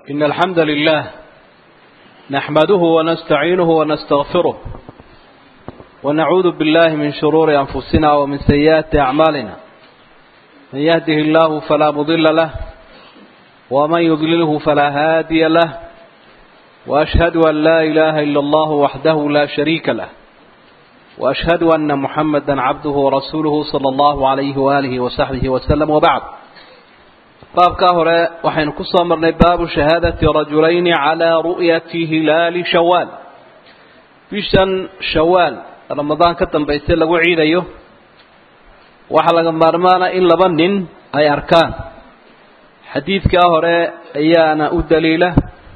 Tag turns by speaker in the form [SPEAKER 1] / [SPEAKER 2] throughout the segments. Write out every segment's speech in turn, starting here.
[SPEAKER 1] إن الحمد لله نحمده ونستعينه ونستغفره ونعوذ بالله من شرور أنفسنا ومن سيئات أعمالنا من يهده الله فلا مضل له ومن يضلله فلا هادي له وأشهد أن لا إله إلا الله وحده لا شريك له وأشهد أن محمدا عبده ورسوله صلى الله عليه وآله وصحبه وسلم وبعد baabkaa hore waxaynu ku soo marnay baabu shahaadati rajulayni calaa ru'yati hilaali shawaal bishan shawaal ramadaan ka dambaysa lagu ciidayo waxaa laga maarmaana in laba nin ay arkaan xadiidkaa hore ayaana u daliila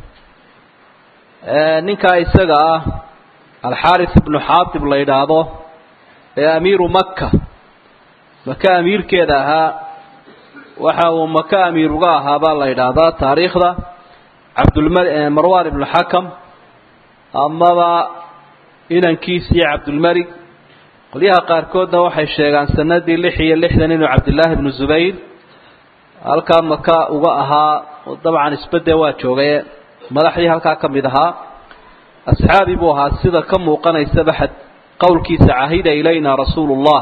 [SPEAKER 1] ninkaa isaga ah alxaaris ibnu xaatib la yidhaahdo ee amiiru maka maka amiirkeeda ahaa waxa uu maka amiir uga ahaa baa la yidhaahdaa taariikhda cabdulmarwan ibnu xakam amaba inankiisii cabdulmelig qolyaha qaarkoodna waxay sheegaan sanadii lix iyo lixdan inuu cabdillaahi ibnu zubayr halkaa maka uga ahaa dabcan isbede waa joogaye madaxdii halkaa ka mid ahaa asxaabi buu ahaa sida ka muuqanaysaba xad qowlkiisa cahida ilayna rasuulu llah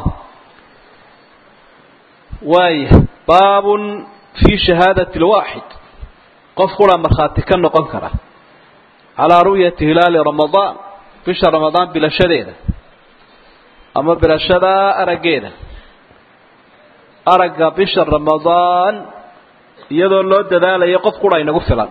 [SPEAKER 1] waaya baabun fii shahaadati lwaaxid qof qura markhaati ka noqon kara calaa ru'yati hilaali ramadaan bisha ramadaan bilashadeeda ama bilashada araggeeda aragga bisha ramadaan iyadoo loo dadaalayo qof qura inagu filan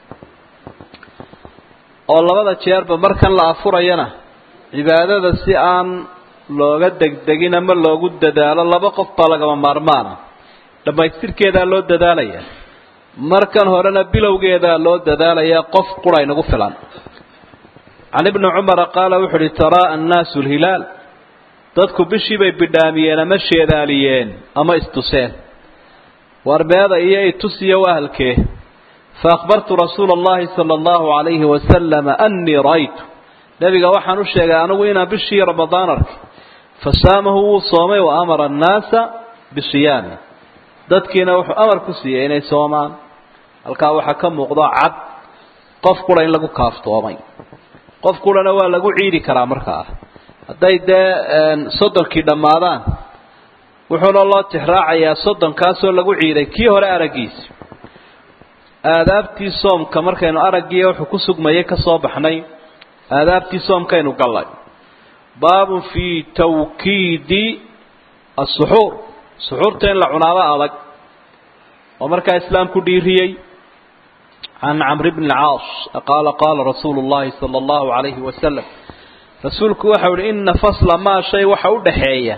[SPEAKER 1] oo labada jeerba markan la afurayana cibaadada si aan looga degdegin ama loogu dadaalo laba qof baa lagama maarmaana dhammaystirkeedaa loo dadaalaya markan horena bilowgeedaa loo dadaalayaa qof qura inagu filan can ibni cumara qaala wuxu uhi taraa annaasu lhilaal dadku bishii bay bidhaamiyeen ama sheedaaliyeen ama istuseen warbeeda iyo itusiyo wahalkee fa akhbartu rasuula allahi sala allahu calayhi wasalama annii ra'aytu nebiga waxaan u sheegay anigu inaan bishii ramadaan arkay fa saamahu wuu soomay wa amara annaasa bisiyaami dadkiina wuxuu amar ku siiyey inay soomaan halkaa waxaa ka muuqdo cad qof qura in lagu kaaftoomay qof qurana waa lagu ciidi karaa markaa hadday dee soddonkii dhammaadaan wuxuuna loo tixraacayaa soddonkaasoo lagu ciiday kii hore araggiisi aadaabtii soomka markaynu araggii wuxuu ku sugmayay ka soo baxnay aadaabtii soomkaynu gallay baabun fii tawkiidi asuxuur suxuurta in la cunaaba adag oo markaa islaamku dhiiriyey can camr bni caas qaala qaala rasuulu llahi sala allahu calayhi wasalam rasuulku waxau ihi ina fasla maa shay waxa udhaxeeya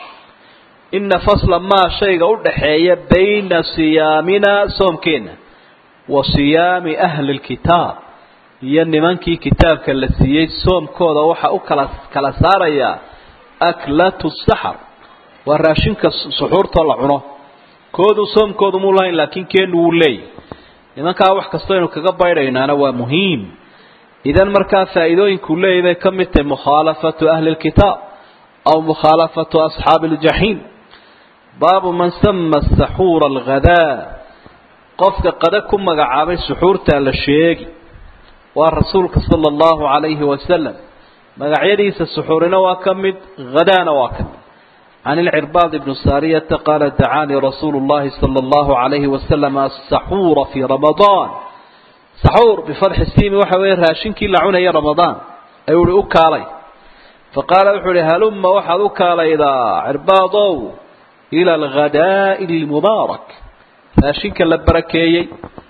[SPEAKER 1] ina fasla maa shayga udhaxeeya bayna siyaamina soomkeenna wa siyaami ahli lkitaab iyo nimankii kitaabka la siiyey soomkooda waxa u kala kala saarayaa aklatu saxar waa raashinka suxuurtoo la cuno koodu soomkoodu muu lahayn laakiin keenu wuu leeyahy nimankaa wax kastoo aynu kaga baydhaynaana waa muhiim idan markaa faa'iidooyinkuu leeyahy bay ka mid tahay mukhaalafatu ahli lkitaab aw mukhaalafatu asxaabi aljaxiim baabu man sama saxuura alghadaa qofka qada ku magacaabay suxuurtaa la sheegi waa rasuulka sala allahu calayhi wasalam magacyadiisa suxuurina waa ka mid hadaana waa ka mid can ilcirbaad ibni saariyata qaala dacaanii rasuulu llahi sala allahu calayhi wasalam asaxuura fii ramadaan saxuur bifatxi siimi waxa weeye raashinkii la cunaya ramadaan ayuu uhi u kaalay fa qaala wuxuu uhi halumma waxaad u kaalaydaa cirbaadow ila alghadaa'i almubaarak raashinka la barakeeyey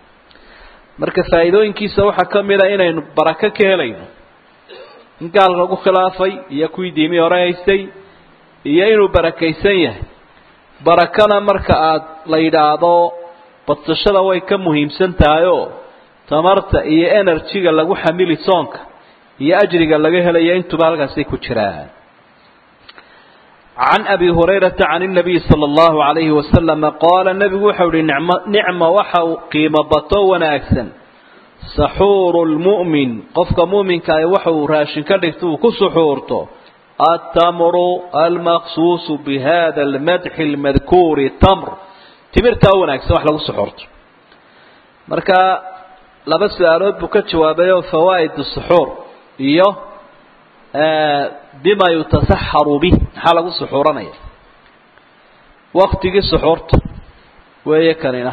[SPEAKER 1] marka faa'iidooyinkiisa waxaa ka mid a inaynu barako ka helayno in gaal lagu khilaafay iyo kuwii diimii hore haystay iyo inuu barakaysan yahay barakana marka aad la yidhaahdo badsashada way ka muhiimsan tahay oo tamarta iyo enerjiga lagu xamili soonka iyo ajriga laga helayo intuba halkaasay ku jiraan can abi hurayrata can inabiy sala allahu calayhi wasalama qaala nebigu waxau ihi nicmo nicma waxa uu qiimo bato wanaagsan saxuuru lmu'min qofka mu'minka ah waxa uu raashin ka dhigto uu ku suxuurto altamru almaqsuusu bihada almadxi almadkuuri tamr timirtaa wanaagsan wax lagu suxuurto marka laba su-aalood buu ka jawaabayoo fawaa'id suxuur iyo bima yutasaxaru bih maxaa lagu suxuuranaya waktigii suxuurta weeye kanina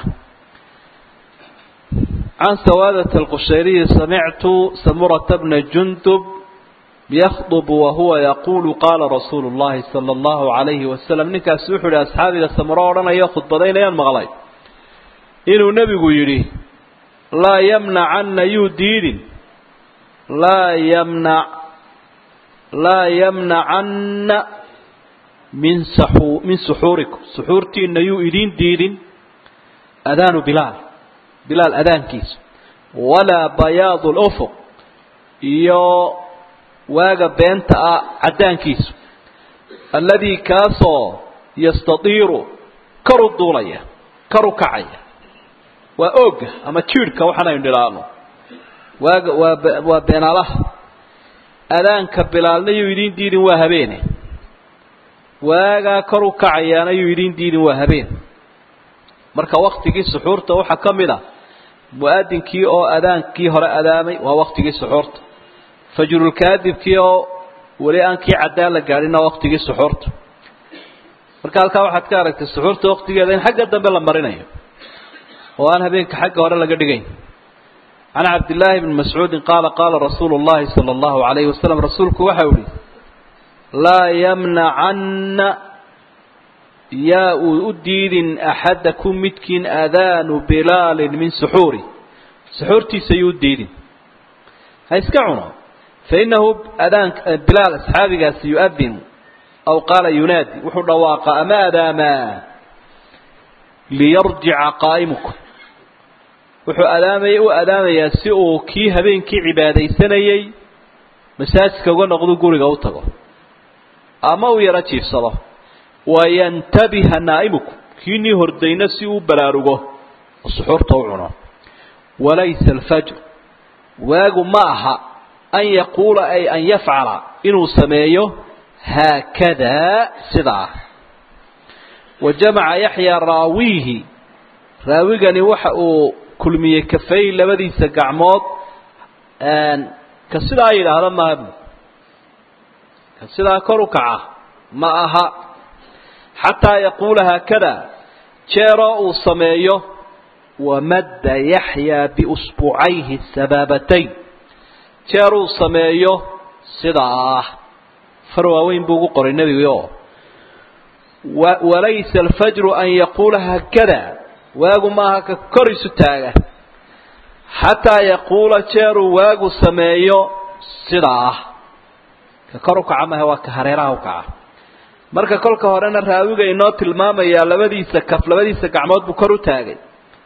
[SPEAKER 1] can sawaadat alqushayriyi samictu samurata bna jundub yakdb wahuwa yaquulu qaala rasuulu llahi sala allahu alayhi wasalam ninkaasi wuxuu yihi asxaabiga samuro odhanayo khudbadaynayaan maqlay inuu nebigu yidhi laa yamnacanna yuu diidin laa yamnac laa yamnacanna min saxu min suxuurikum suxuurtiina yuu idiin diidin adaanu bilaal bilaal adaankiisa walaa bayaadu lufuq iyo waaga beenta ah caddaankiisu alladii kaasoo yastadiiru kar u duulaya kar u kacaya waa ooga ama jiidhka waxaan aynu nidhaahno waaga waa waa beenaalaha adaanka bilaalna yuu idiin diidin waa habeene waagaa kor u kacayaana yuu idiin diidin waa habeen marka waktigii suxuurta waxaa ka mid a mu-adinkii oo adaankii hore adaamay waa waktigii suxuurta fajrulkaadibkii oo weli aan kii caddaan la gaadhinna waktigii suxuurta marka halkaa waxaad ka aragtay suxuurta waktigeeda in xagga dambe la marinayo oo aan habeenka xagga hore laga dhigayn can cabdillaahi bni mascuudin qaala qaala rasuulu llahi sala allahu alayhi wasalam rasuulku waxau ihi laa yamnacanna yaa uu u diidin axadakum midkiin aadaanu bilaalin min suxuuri suxuurtiisa yuu u diidin ha iska cuno fainahu adaan bilaal asxaabigaasi yu-adin aw qaala yunaadi wuxuu dhawaaqaa ama adaamaa liyarjica qaa'imukum wuxuu adaamay u adaamayaa si uu kii habeenkii cibaadaysanayey masaajidka uga noqdu guriga u tago ama uu yaro jiifsado wayantabiha naa'imukum kiinii hordayna si uu baraarugo oo suxuurta u cuno walaysa alfajr waagu ma aha an yaquula ay an yafcala inuu sameeyo haakadaa sidaa wa jamaca yaxyaa raawiihi raawigani waxa uu kulmiyey kafay labadiisa gacmood ka sidaa yidhaahda maaha ka sidaa kor u kaca ma aha xataa yaquula haakada jeeroo uu sameeyo wamadda yaxyaa biusbuucayhi sabaabatayn jeer uu sameeyo sidaa far waaweyn buu ugu qoray nebigi oo walaysa alfajru an yaquula haakada waagu maaha ka kor isu taaga xataa yaquula jeeruu waagu sameeyo sidaa ka kor u kaca maaha waa ka hareeraha u kaca marka kolka horena raawiga inoo tilmaamayaa labadiisa kaf labadiisa gacmood buu kor u taagay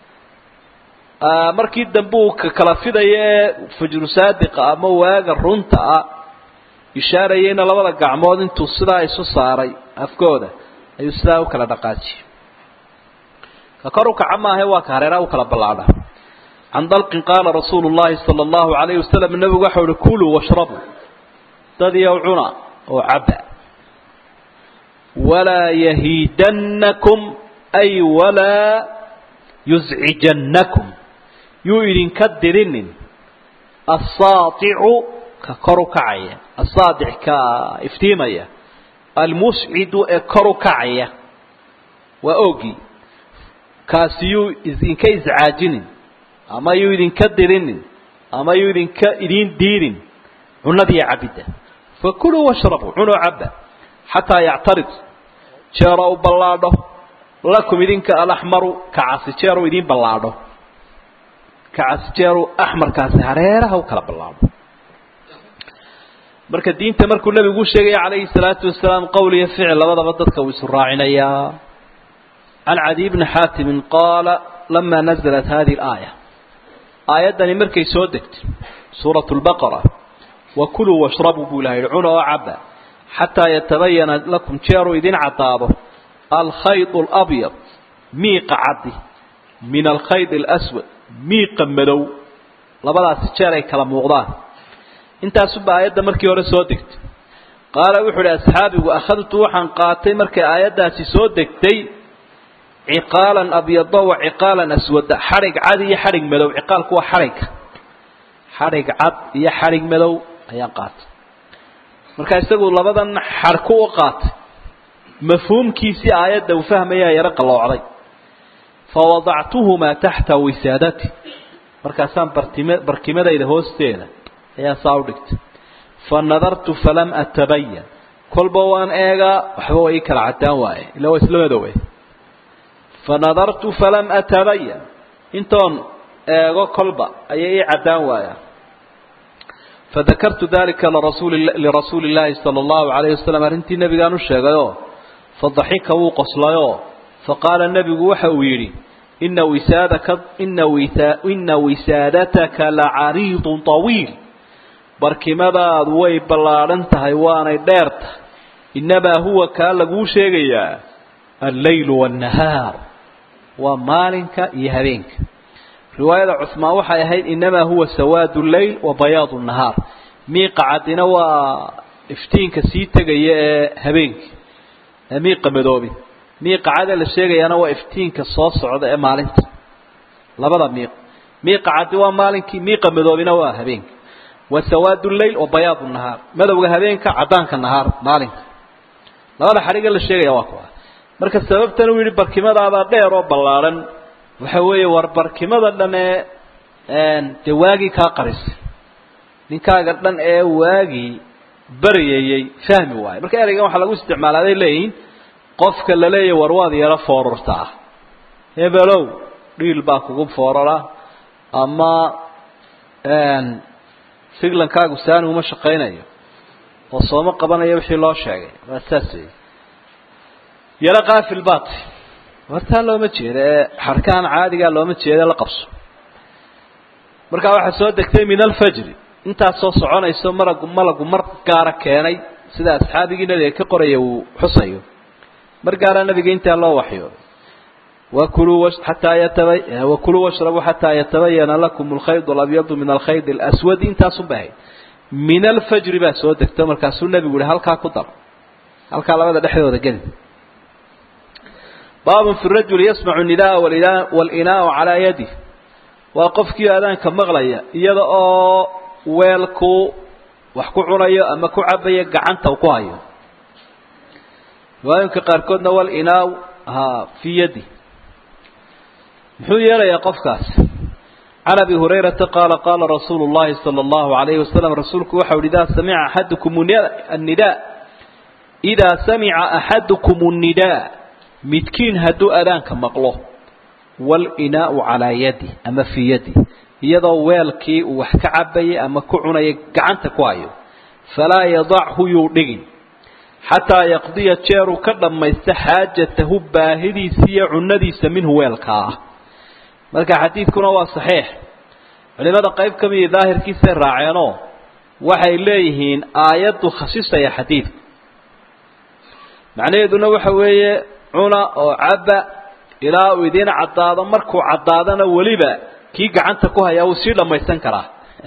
[SPEAKER 1] markii dambe uu ka kala fidaya ee fajru saadiqa ama waaga runta ah ishaarayayna labada gacmood intuu sidaa isu saaray afkooda ayuu sidaa u kala dhaqaajiyey ka kor u kaca maahe waa ka hareeraha u kala ballaadha can dalqin qaala rasuulu llahi sala allahu alayhi wasalam nebigu waxau uhi kuluu washrabuu dad iyow cuna oo cabba walaa yahiidannakum ay walaa yuscijannakum yuu idinka dirinin assaaticu ka kor u kacaya assaadic ka iftiimaya almuscidu ee kor u kacaya waa oogii kaasi yuu idinka iscaajinin ama yuu idinka dirinin ama yuu idinka idiin diidin cunadiiyo cabidda fakuluu washrabuu cunoo cabba xataa yactarid jeeroo u ballaadho lakum idinka alaxmaru kacasi jeeruu idiin ballaadho kacasi jeeruu axmarkaasi hareeraha u kala ballaadho marka diinta markuu nebigu u sheegaya calayhi salaatu wasalaam qowl iyo ficil labadaba dadka uu isu raacinayaa can cadiy bni xaatimin qaala lama nazalat hadihi alaaya aayaddani markay soo degtay suuratu lbaqara wakuluu washrabuu buu ilaha yihi cuna oo cabba xataa yatabayana lakum jeeruu idin caddaado alkhayd alabyad miiqa caddi min alkhayd alaswad miiqa madow labadaasi jeer ay kala muuqdaan intaasuba aayadda markii hore soo degtay qaala wuxuu idhi asxaabigu akhadtu waxaan qaatay markay aayaddaasi soo degtay ciqaalan abyada wa ciqaalan aswada xadhig cadi iyo xadhig madow ciqaalku waa xadhigga xadhig cad iyo xadhig madow ayaan qaatay marka isagu labadan xadhku u qaatay mafhuumkiisii aayadda uu fahmayaa yaro qalloocday fawadactuhumaa taxta wisaadati markaasaan bartime barkimadayda hoosteeda ayaa saa u dhigtay fa nadartu falam atabayan kolba waan eegaa waxba way ii kala caddaan waaye illa waa isla madowe fa nadartu falam atabayan intoon eego kolba ayay ii caddaan waaya fadakartu dalika lirasuuli lirasuuli illaahi sala allahu calayhi wasalam arrintii nebigaan u sheegayoo fadaxika wuu qoslayoo faqaala nebigu waxa uu yidhi ina wisaadaka ina wisa ina wisaadataka lacariidun طawiil barkimadaadu way ballaadhan tahay waanay dheer tahay innamaa huwa kaa laguu sheegayaa alleylu waannahaar waa maalinka iyo habeenka riwaayada cusmaan waxay ahayd innamaa huwa sawaadu lleyl wa bayaadu nahaar miiqa caddina waa iftiinka sii tegaya ee habeenkii ee miiqa madoobi miiqa cadee la sheegayaana waa iftiinka soo socda ee maalinta labada miiq miiqa caddi waa maalinkii miiqa madoobina waa habeenka wa sawaadu lleyl wa bayaadu nahaar madowga habeenka caddaanka nahaar maalinka labada xadhiga la sheegaya waa kuwa marka sababtan uu yidhi barkimadaabaa dheer oo ballaadhan waxa weeye war barkimada dhan ee dee waagii kaa qarisay ninkaaga dhan ee waagii baryayey fahmi waayo marka ereygan waxaa lagu isticmaalaa aday leeyihiin qofka la leeyahy war waad yaro foorartaa hebelow dhiil baa kugu foorara ama siglankaagu saani uma shaqaynayo oo sooma qabanayo wixii loo sheegay waa saas wey yaro kaafil baat wartaa looma jeeda ee xarkahan caadigaa looma jeeda la qabso markaa waxaa soo degtay min alfajri intaas soo soconayso maragu malagu mar gaara keenay sida asxaabigii nabiga ka qoraya uu xusayo mar gaara nabiga intaa loo waxyo wakuluu xataa yataba wakuluu washrabuu xataa yatabayana lakum alkhayd alabyadu min alkhayd alaswadi intaasun bay ahayd min alfajri baa soo degto markaasuu nebigu yihi halkaa ku dar halkaa labada dhexdooda geli baabun fi rajuli yasmacu nidaa walinaau calaa yadih waa qofkii aadaanka maqlaya iyada oo weelku wax ku cunayo ama ku cabayo gacanta ku hayo riwaayinka qaarkoodna walinaaw ha fii yadi muxuu yeelayaa qofkaas can abi hurayrata qaala qaala rasuulu llahi sala allahu alayhi wasalam rasuulku waxau ihi idaa samica axadukum annidaa idaa samica axadukum annidaa midkiin hadduu adaanka maqlo walinaau calaa yadi ama fii yadi iyadoo weelkii uu wax ka cabayay ama ku cunayay gacanta ku hayo falaa yadachu yuu dhigin xataa yaqdiya jeeruu ka dhammaysta xaajatahu baahidiisa iyo cunadiisa minhu weelkaa ah marka xadiidkuna waa saxiix culimada qayb ka midii daahirkiisay raaceenoo waxay leeyihiin aayaddu khasisaya xadiidka macnaheeduna waxa weeye cuna oo cabba ilaa uu idiin caddaado markuu caddaadana weliba kii gacanta ku hayaa wuu sii dhammaysan karaa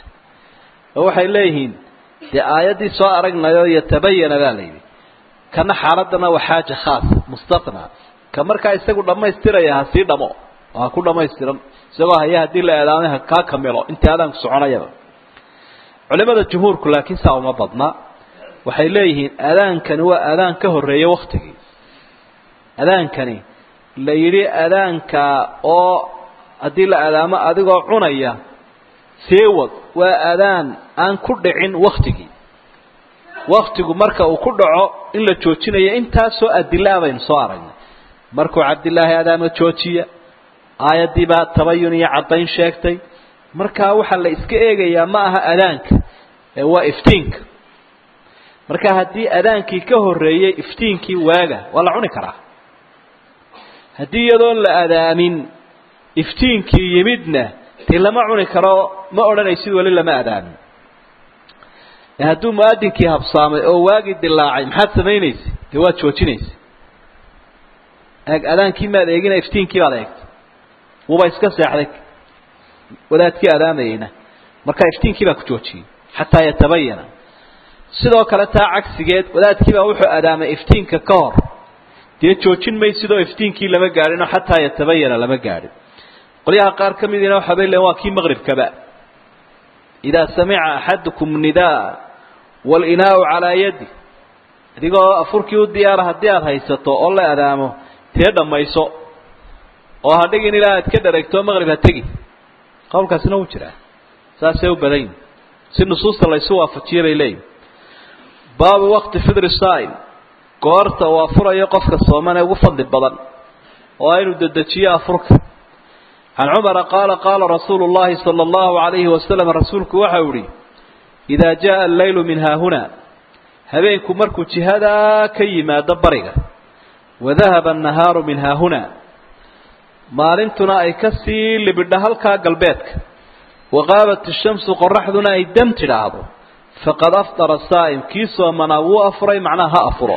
[SPEAKER 1] oo waxay leeyihiin dee aayaddii soo aragnayo yatabayana baa la yidhi kana xaaladana waa xaaja khaas mustatna ka markaa isagu dhammaystiraya ha sii dhamo oo ha ku dhammaystiran isagoo haya haddii la eedaamay ha kaa kamilo intii adaanku soconayaba culimada jumhuurku laakiin saa uma badna waxay leeyihiin adaankani waa adaan ka horreeya waktigii adaankani la yidhi adaanka oo haddii la adaamo adigoo cunaya sii wad waa adaan aan ku dhicin waktigii waktigu marka uu ku dhaco in la joojinayo intaasoo adilaa baynu soo aragnay markuu cabdilaahi adaamo joojiya aayaddii baa tabayun iyo caddayn sheegtay markaa waxaa la iska eegayaa ma aha adaanka ee waa iftiinka marka haddii adaankii ka horreeyey iftiinkii waaga waa la cuni karaa haddii iyadoon la adaamin iftiinkii yimidna dee lama cuni karo ma odhanaysid weli lama adaamin hadduu muadinkii habsaamay oo waagii dilaacay maxaad samaynaysa dee waad joojinaysa eeg adaankii maad eegina iftiinkii baad eegtay wuuba iska seexday wadaadkii adaamayeyna marka iftiinkii baa ku joojiyey xataa yatabayana sidoo kale taa cagsigeed wadaadkii baa wuxuu adaamay iftiinka ka hor dee joojin maysidoo iftiinkii lama gaadhinoo xataa yatabayana lama gaadhin qolyaha qaar ka midiina waxaabay leein waa kii maqribkaba idaa samica axadukum nidaa waalinaau calaa yadi adigoo afurkii u diyaara haddii aada haysato oo la adaamo tee dhammayso oo ha dhigin ilaa aad ka dhareegto maqrib ha tegi qowlkaasina wuu jiraa saasay u badan yihin si nusuusta laysu waafajiyo bay leeyihin baabu waqti fidri saa'im goorta uu afurayo qofka sooman ee ugu fadli badan oo inuu dedejiyo afurka can cumara qaala qaala rasuulu llahi sala allahu alayhi wasalam rasuulku waxau ihi idaa jaa alleylu min haahuna habeenku markuu jihadaa ka yimaado bariga wadahaba annahaaru min haahuna maalintuna ay ka sii libidha halkaa galbeedka waqaabat ishamsu qoraxduna ay dam tidhaahdo faqad aftara saa'im kii soomanaa wuu afuray macnaha ha afuro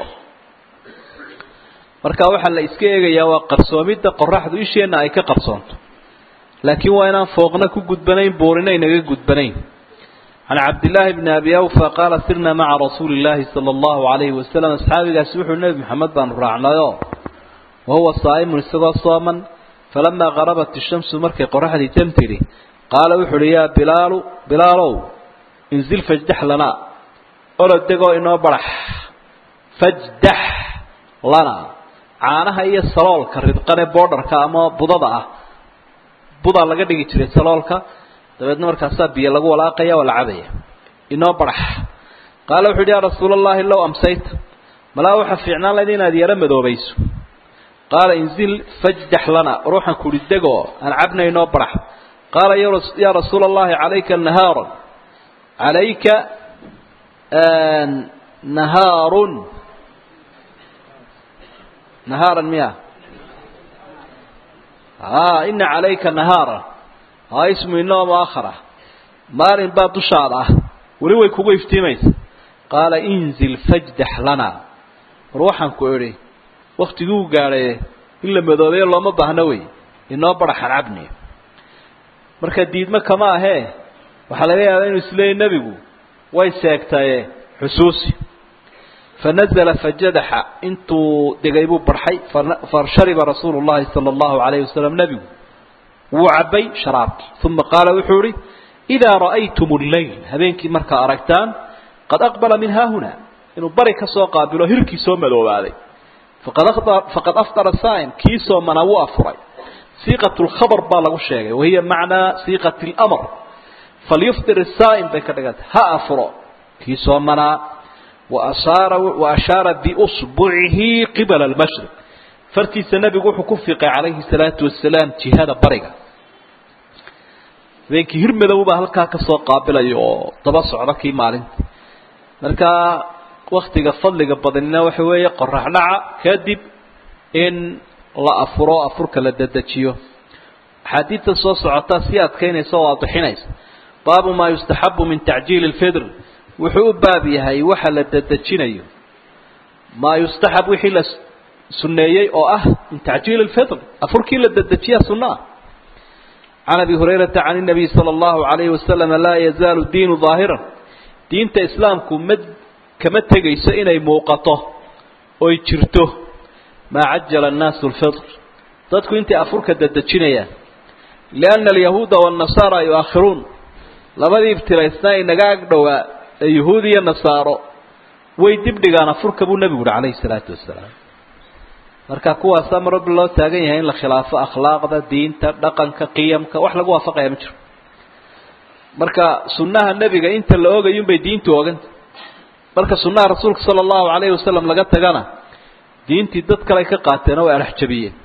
[SPEAKER 1] marka waxaa la iska eegayaa waa qarsoomidda qoraxdu isheenna ay ka qarsoonto laakiin waa inaan fooqna ku gudbanayn buurina inaga gudbanayn can cabdillaahi bni abi awfa qaala sirnaa maca rasuuli illaahi sala allahu calayhi wasalam asxaabigaasi wuxuu nebi maxamed baanu raacnayo wa huwa saa'imun isagoo sooman falamaa qarabat ishamsu markay qoraxdii dam tidhi qaala wuxu uhi yaa bilaalu bilaalow inzil fajdax lanaa olodegoo inoo barax fajdax lanaa caanaha iyo saloolka ridqane boodharka ama budada ah budaa laga dhigi jiray saloolka dabeedna markaasaa biyo lagu walaaqaya waa la cabaya inoo barax qaala wuxu yidhi yaa rasuula allahi low amsayta malaa waxa fiicnaan layd inaad yaro madoobayso qaala inzil fajdax lana ruuxan kuhi degoo aan cabna inoo barax qaala yaa rasuula allahi calayka nahaaran calayka nahaarun nahaaran miya a ina calayka nahaara a ismu inoo muakhara maalin baa dushaada ah weli way kugu iftiimaysa qaala inzil fajdax lana war waxaan ku idhi waktigii u gaadhaye in la madoobeeyo looma baahno wey inoo baraxan cabni marka diidmo kama ahee waxaa laga yaabaa inuu isleeyay nebigu way seegtaye xusuusi fanazla fajadaxa intuu degay buu barxay fashariba rasuulu llahi sala allahu alayhi wasalam nebigu wuu cabbay sharaabkii uma qaala wuxuu ihi idaa ra'aytum lleyl habeenkii markaa aragtaan qad aqbala min haahuna inuu bari ka soo qaabilo hirkii soo madoobaaday faqad aftara saa'im kii soomanaa wuu afuray siiqat lkhabr baa lagu sheegay wahiya macnaa siiqat lmr falyuftir saa'im bay ka dhigantay ha afuro kii soomanaa waashaara biusbucihi qibala almashriq fartiisa nebigu wuxuu ku fiiqay calayhi salaatu wasalaam jihada bariga habeenkii hir madow baa halkaa kasoo qaabilaya oo daba socda kii maalinta markaa waktiga fadliga badanina waxa weeye qorax dhaca kadib in la afuro afurka la dedejiyo axaadiidta soo socotaa sii adkaynaysa oo waadixinaysa baabu maa yustaxabu min tacjiili lfidr wuxuu u baab yahay waxa la dedejinayo maa yustaxab wixii la suneeyey oo ah min tacjiili lfidr afurkii la dedejiya sunnaah can abi hurayrata can inabiy sala allahu alayhi wasalam laa yazaalu diinu daahiran diinta islaamku ma kama tegayso inay muuqato oy jirto maa cajala annaasu lfidr dadku intay afurka dedejinayaan lianna alyahuuda waannasaara yu'akhiruun labadii ibtilaysnaa inaga ag dhowaa ee yuhuud iyo nasaaro way dibdhigaan afurka buu nebigu uhi calayhi salaatu wasalaam marka kuwaasaa mar walba loo taagan yahay in la khilaafo akhlaaqda diinta dhaqanka qiyamka wax lagu waafaqaya ma jiro marka sunnaha nebiga inta la ogayunbay diintu oganta marka sunnaha rasuulka sala allahu calayhi wasalam laga tagana diintii dad kale ka qaateen oo way arax jabiyeen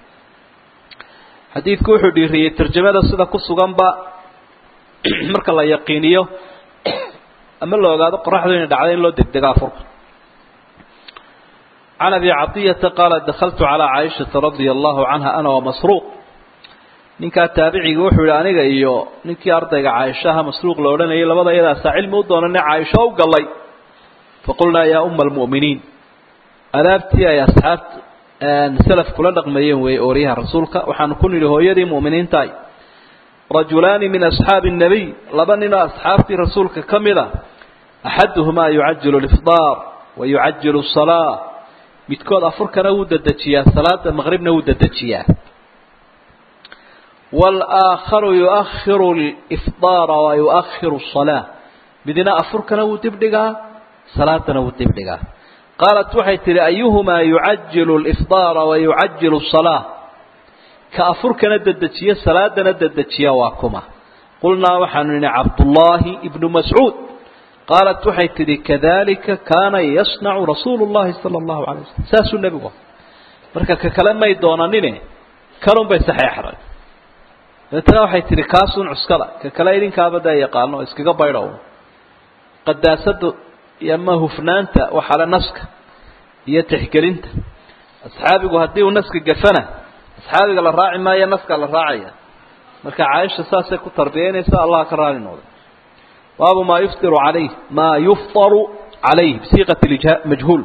[SPEAKER 1] xadiidku wuxuu dhiiriyey tarjamada sida ku suganba marka la yaqiiniyo ama la ogaado qoraxdu inay dhacday in loo degdego afurka can abi caطiyata qaala dakaltu calىa caaishata radia allahu canha ana wamasruuq ninkaa taabiciga wuxuu yihi aniga iyo ninkii ardayga caaishaha masruuq la odhanayay labada iyadaasaa cilmi u doonane caaisho u gallay faqulnaa yaa uma almu'miniin adaabtii ay asxaabta salaf kula dhaqmayeen weeye ooryaha rasuulka waxaanu ku nidhi hooyadii mu'miniintaay rajulaani min asxaabi الnabiy laba ninoo asxaabtii rasuulka ka mid a axaduhumaa yucajilu lifdaar wa yucajilu salaa midkood afurkana wuu dedejiyaa salaada maqribna wuu dedejiyaa wاlآakharu yuؤahiru اlإfطaara wa yuؤahiru الصalaaة midna afurkana wuu dib dhigaa salaadana wuu dib dhigaa qaalat waxay tihi ayuhumaa yucajilu اlإfطaara wa yucajilu الصalaaة ka afurkana dedejiya salaadana dedejiya waa kuma qulnaa waxaanu nihi cabdullaahi ibnu mascuud qaalat waxay tidhi kadalika kaana yasnacu rasuulu llahi sala allahu alay waslm saasuu nebigu marka ka kale may doonanine kanun bay saxeexday dabeetana waxay tidhi kaasuun cuskada ka kale idinkaaba dee yaqaano iskaga baydhow qadaasada iyo ama hufnaanta waxaale naska iyo tixgelinta asxaabigu haddii uu naska gafana asxaabiga la raaci maayo naska la raacaya marka caaisha saasay ku tarbiyaynaysa allah ka raali noqday baabu maa yuftiru calayh maa yuftaru calayh bisiiqati majhuul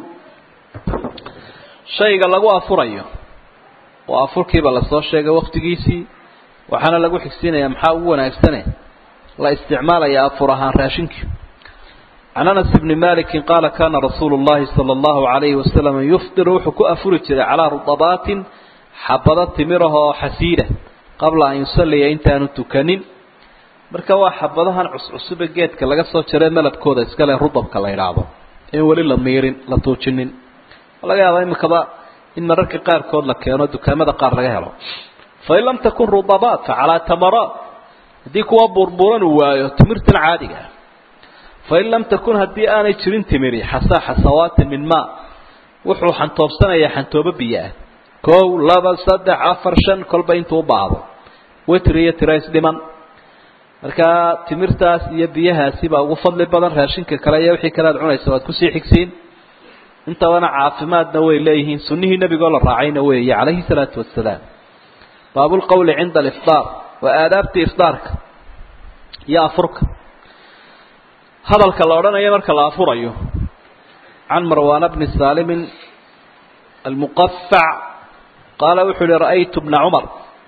[SPEAKER 1] shayga lagu afurayo oo afurkiiba lasoo sheegay waktigiisii waxaana lagu xigsiinaya maxaa ugu wanaagsane la isticmaalaya afur ahaan raashinkii can anas bni maliki qaala kana rasuulu llahi sala allahu alayhi wasalam yuftiru wuxuu ku afuri jiray calaa rudabaatin xabado timirahoo xasiida qabla an yusalliya intaanu tukanin marka waa xabadahan cuscusube geedka laga soo jaree malabkooda iskale rudabka la idhaahdo in weli la miirin la tuujinin laga yaaba imikaba in mararka qaarkood la keeno dukaamada qaar laga helo fain lam takun rudabaat fa calaa tamaraat haddii kuwa burburan uu waayo timirtan caadiga ah fain lam takun haddii aanay jirin timiri xasaa xasawaatin min maa wuxuu xantoobsanayaa xantoobo biyo ah kow laba saddex afar shan kolba intuu u baahdo witr iyo tira isdhiman markaa timirtaas iyo biyahaasi baa ugu fadli badan raashinka kale iyo wixii kale aad cunaysa waad kusii xigsiin intabana caafimaadna way leeyihiin sunnihii nebigoo la raacayna weeye calayhi salaatu wasalaam baabulqowli cinda alifdaar waa aadaabtii ifdaarka iyo afurka hadalka la odhanayo marka la afurayo can marwaana bni saalimin almuqafac qaala wuxuu uhi ra'aytu bna cumar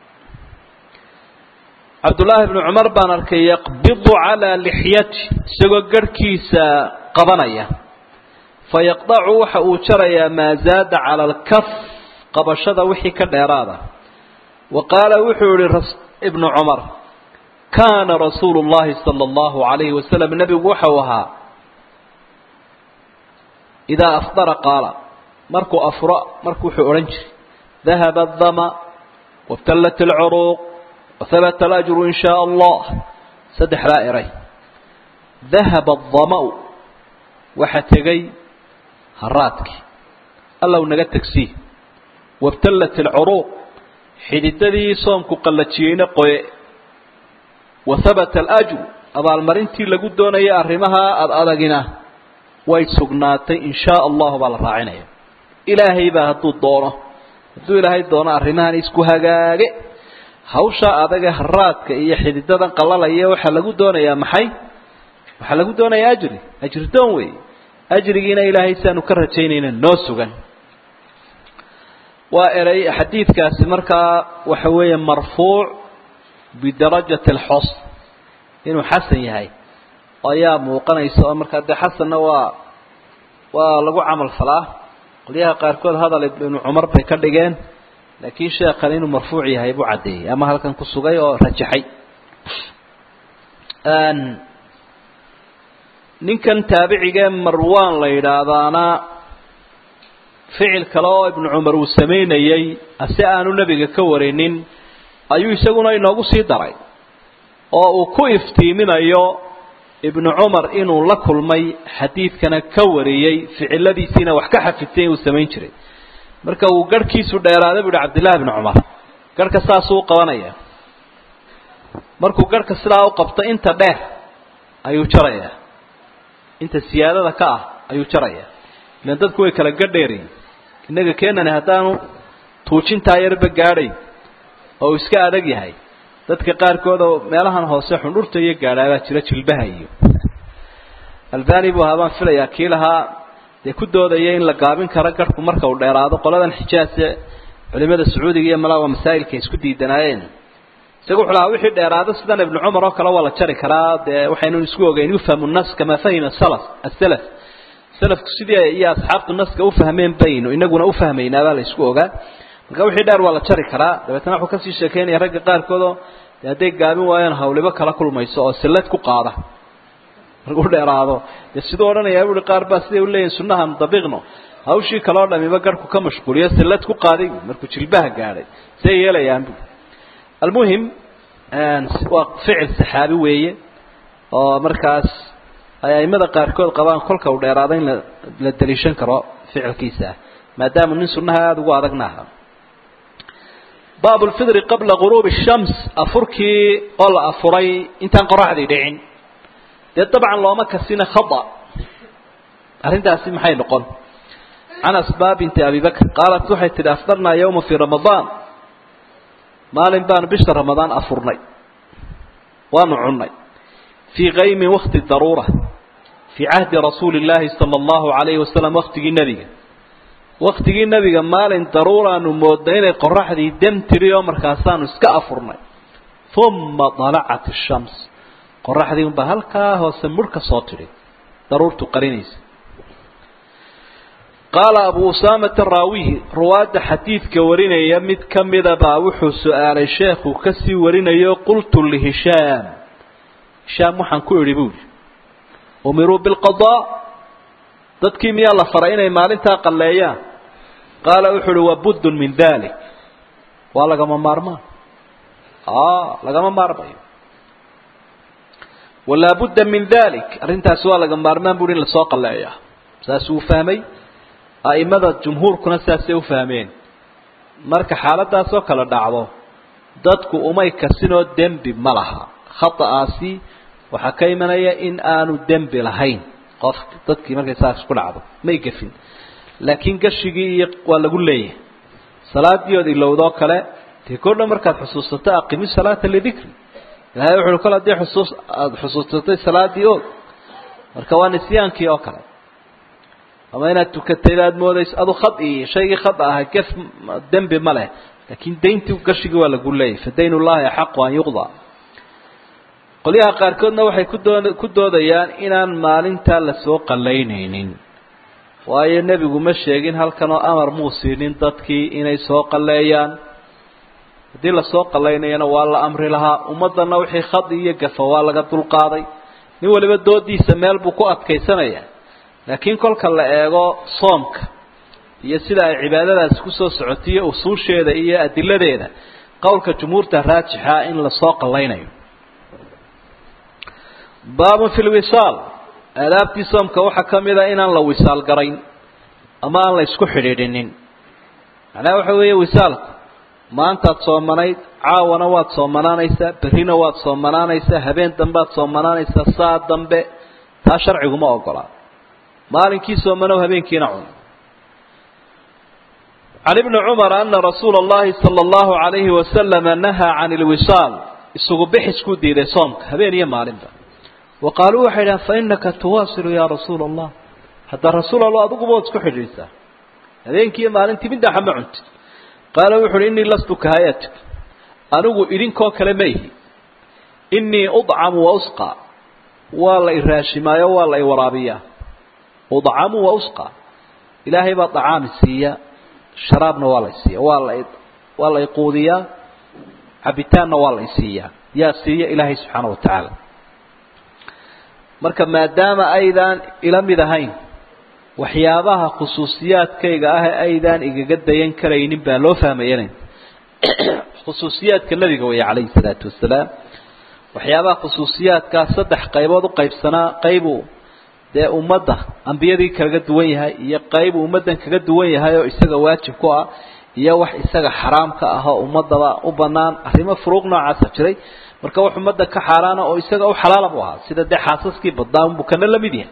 [SPEAKER 1] cabdullaahi bnu cumar baan arkay yaqbidu calaa lixyati isagoo garhkiisa qabanaya fayaqdacu waxa uu jarayaa maa zaada cala alkaf qabashada wixii ka dheeraada wa qaala wuxuu yihi ibnu cumar kaana rasuulu llahi sala allahu alayhi wasalam nebigu waxau ahaa idaa afdara qaala markuu afuro marku wuxuu odhan jiray dahaba adama wabtallat alcuruuq wahabata alajru in shaa allah saddexdaa eray dahaba adama-u waxa tegay haraadkii allow naga tegsii wabtallat alcuruuq xididadii soomku qallajiyeyna qoye wa habata alajru abaalmarintii lagu doonaya arrimaha ad adagina way sugnaatay in shaa allahu baa la raacinaya ilaahay baa hadduu doono hadduu ilaahay doono arrimahan isku hagaage hawshaa adaga haraadka iyo xididadan qalalaya waxaa lagu doonayaa maxay waxaa lagu doonayaa ajri ajri doon wey ajrigiina ilaahay saanu ka rajaynayna noo sugan waa eray xadiidkaasi markaa waxa weeye marfuuc bidarajati alxos inuu xasan yahay ayaa muuqanaysa oo markaa dee xasanna waa waa lagu camal falaa qolyaha qaarkood hadal ibnu cumar bay ka dhigeen laakiin sheekhan inuu marfuuc yahay buu caddeeyey ama halkan ku sugay oo rajaxay ninkan taabicigee marwan la yidhaahdaana ficil kale oo ibnu cumar uu samaynayey si aanu nebiga ka warinin ayuu isaguna inoogu sii daray oo uu ku iftiiminayo ibnu cumar inuu la kulmay xadiidkana ka wariyey ficiladiisiina wax ka xafidtay uu samayn jiray marka uu garhkiisu dheeraaday bu uhi cabdillahi bni cumar garhka saasuu u qabanaya markuu garhka sidaa u qabto inta dheer ayuu jarayaa inta siyaadada ka ah ayuu jarayaa ilan dadku way kala gadheerayin innaga keenani haddaanu tuujintaa yarba gaadhayn oo uu iska adag yahay dadka qaarkood oo meelahan hoose xundhurta iyo gaadhaabaa jira jilbaha iyo albani buu ahaa baan filayaa kii lahaa dee ku doodaya in la gaabin karo garhku marka uu dheeraado qoladan xijaase culimada sacuudiga iyo malaa waa masaa'ilka isku diidanaayeen isaga wuxuu lahaa wixii dheeraado sidan ibnu cumar oo kale waa la jari karaa dee waxaynu isku ogeyn yufhamu nas kamaa fahima salaf asalaf salafku sidii iyo asxaabtu naska ufahmeen baynu inaguna ufahmaynaabaa la isku ogaa marka wixii dheer waa la jari karaa dabeetna wuxuu kasii sheekeynaya ragga qaarkood oo de hadday gaabin waayaan hawlibo kala kulmayso oo sillad ku qaada markuu dheeraado dee siduu odhanayaa buui qaar baa siday uleeyihin sunnahan dabiiqno hawshii kaloo dhamiba garhku ka mashquuliyo sillad ku qaaday markuu jilbaha gaadhay say yeelayaan bu almuhim waa ficil saxaabi weeye oo markaas ay aimada qaarkood qabaan kolka uu dheeraado in la daliishan karo ficilkiisa maadaama nin sunnaha aada ugu adagna aha baab lfidri qabla guruubi shams afurkii oo la afuray intaan qoraxdii dhicin dee dabcan looma kasina khada arrintaasi maxay noqon can asbaa binti abi bakr qaalat waxay tidhi afdarnaa yawma fii ramadaan maalin baanu bisha ramadaan afurnay waanu cunnay fii kaymin wakti daruura fii cahdi rasuuli illaahi sala allahu calayhi wasalam waktigii nebiga waktigii nebiga maalin daruuraanu moodnay inay qoraxdii dem tiri oo markaasaanu iska afurnay uma dalacat ashams qoraxdii unbaa halkaa hoose mudh ka soo tidhi daruurtu qarinaysa qaala abu usaamata raawihi ruwaadda xadiidka warinaya mid ka mida baa wuxuu su-aalay sheekhu kasii warinayo qultu lihishaam hishaam waxaan ku idhi buuri umiruu bilqadaa dadkii miyaa la faray inay maalintaa qalleeyaan qaala wuxuu uhi wabuddun min dalik waa lagama maarmaan lagama maarmayo walaa budda min dalik arrintaasi waa laga maarmaan buui in lasoo qalleeyaa saasuu fahmay a'imada jumhuurkuna saasay u fahmeen marka xaaladaasoo kale dhacdo dadku umay kasinoo dembi ma laha khata'aasi waxaa ka imanaya in aanu dembi lahayn qof dadkii markay saas ku dhacdo may gefin laakiin gashigii iyo waa lagu leeyahay salaadii ood ilowdoo kale dee kodha markaad xusuusato aqimi salaata lidikri ilahay wuxu uhi kol haddii xusuus aada xusuusatay salaadii oog marka waa nisyaankii oo kale ama inaad tukatay baad moodayso adu khad iyo shaygii khad aha gef dembi ma leh laakiin dayntii gashigii waa lagu leeyahy fa dayn ullahi axaqu an yuqdaa qolyaha qaarkoodna waxay ku doo ku doodayaan inaan maalintaa lasoo qallaynaynin waayo nebigu ma sheegin halkan oo amar muu siinin dadkii inay soo qalleeyaan haddii lasoo qallaynayana waa la amri lahaa ummaddanna wixii khad iyo gafa waa laga dulqaaday nin waliba doodiisa meel buu ku adkaysanaya laakiin kolka la eego soomka iyo sida ay cibaadadaasi kusoo socotiyo usuusheeda iyo adiladeeda qowlka jumhuurta raajixa in lasoo qallaynayo baabun fi lwisaal aadaabtii soomka waxaa ka mid a inaan la wisaal garayn ama aan la isku xidhiidhinin macnaha waxa weeye wisaalku maantaad soomanayd caawana waad soomanaanaysaa berrina waad soomanaanaysaa habeen dambead soomanaanaysaa saa dambe taa sharciguma ogolaa maalinkii soomanow habeenkiina cun can ibni cumar ana rasuula allahi sala allahu calayhi wasalama nahaa can ilwisaal isugu bixisku diiday soomka habeen iyo maalinba wa qaaluu waxay dhahan fa inaka tuwaasilu yaa rasuula allah hadda rasuul allah adiguba waad isku xidhiidhsaa habeenkii iyo maalintii middaxa ma cuntid qaala wuxu uhi innii lastu kahayatik anigu idinkoo kale ma ihi innii udcamu wa usqa waa la iraashimaayo waa la iwaraabiyaa udcamu wa usqa ilaahay baa dacaami siiya sharaabna waa la isiiya waa la waa la iquudiyaa cabitaanna waa la isiiyaa yaa siiya ilaahay subxaana wa tacaala marka maadaama aydaan ila mid ahayn waxyaabaha khusuusiyaadkayga ah ee aydaan igaga dayan karaynin baa loo fahmayanay khusuusiyaadka nebiga weeye calayhi salaatu wasalaam waxyaabaha khusuusiyaadkaa saddex qaybood u qaybsanaa qaybu dee ummadda ambiyadii kaga duwan yahay iyo qaybu ummaddan kaga duwan yahay oo isaga waajib ku ah iyo wax isaga xaraam ka ah oo ummadaba u banaan arrimo furuuq noocaasa jiray marka wax ummadda ka xaaraana oo isaga u xalaala bu ahaa sida dee xaasaskii badnaa unbuu kana la mid yahay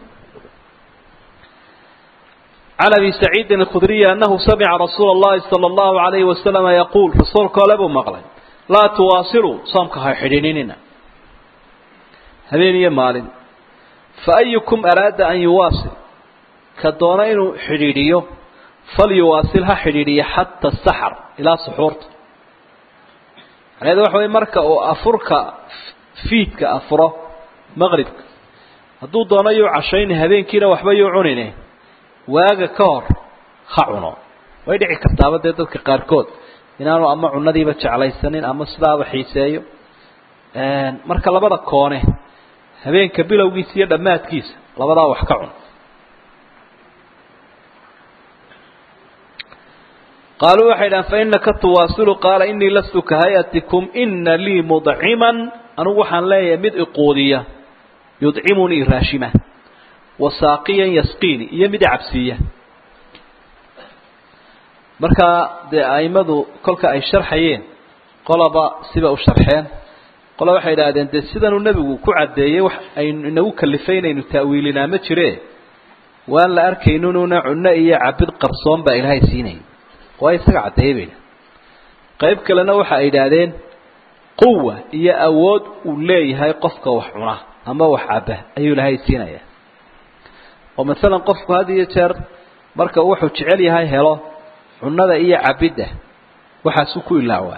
[SPEAKER 1] can abi saciidin alkhudriyi anahu samica rasuula allahi sala allahu alayhi wasalama yaquul rasuulka ole buu maqlay laa tuwaasiluu soomka ha xidhiininina habeen iyo maalin fa ayukum araada an yuwaasil ka doona inuu xidhiidhiyo falyuwaasil ha xidhiidhiyo xata saxar ilaa suxuurta macnaheedu waxa wey marka uu afurka fiidka afuro maqribka hadduu doono yuu cashayni habeenkiina waxba yuu cunine waaga ka hor ha cuno way dhici kartaaba dee dadka qaarkood inaanu ama cunadiiba jeclaysanin ama sidaaba xiiseeyo marka labada koone habeenka bilowgiisa iyo dhammaadkiisa labadaa wax ka cun qaaluu waxay dhahan fa inaka tuwaasilu qaala inii lastu ka hay-atikum ina lii mudciman anugu waxaan leeyahay mid iquudiya yudcimunii raashima wasaaqiyan yasqiini iyo mid icabsiiya markaa dee aimadu kolka ay sharxayeen qolaba siba u sharxeen qola waxay idhaahdeen dee sidanuu nebigu ku caddeeyey wax aynu inagu kalifay inaynu ta'wiilinaa ma jire waan la arkayninuna cunno iyo cabid qarsoon baa ilaahay siinaya waa isaga caddeeyey bayna qayb kalena waxa ay idhaahdeen quwa iyo awood uu leeyahay qofka wax cuna ama wax caba ayuu ilaahay siinaya oo masalan qofku had iyo jeer marka wuxuu jecel yahay helo cunada iyo cabidda waxaasuu ku ilaawaa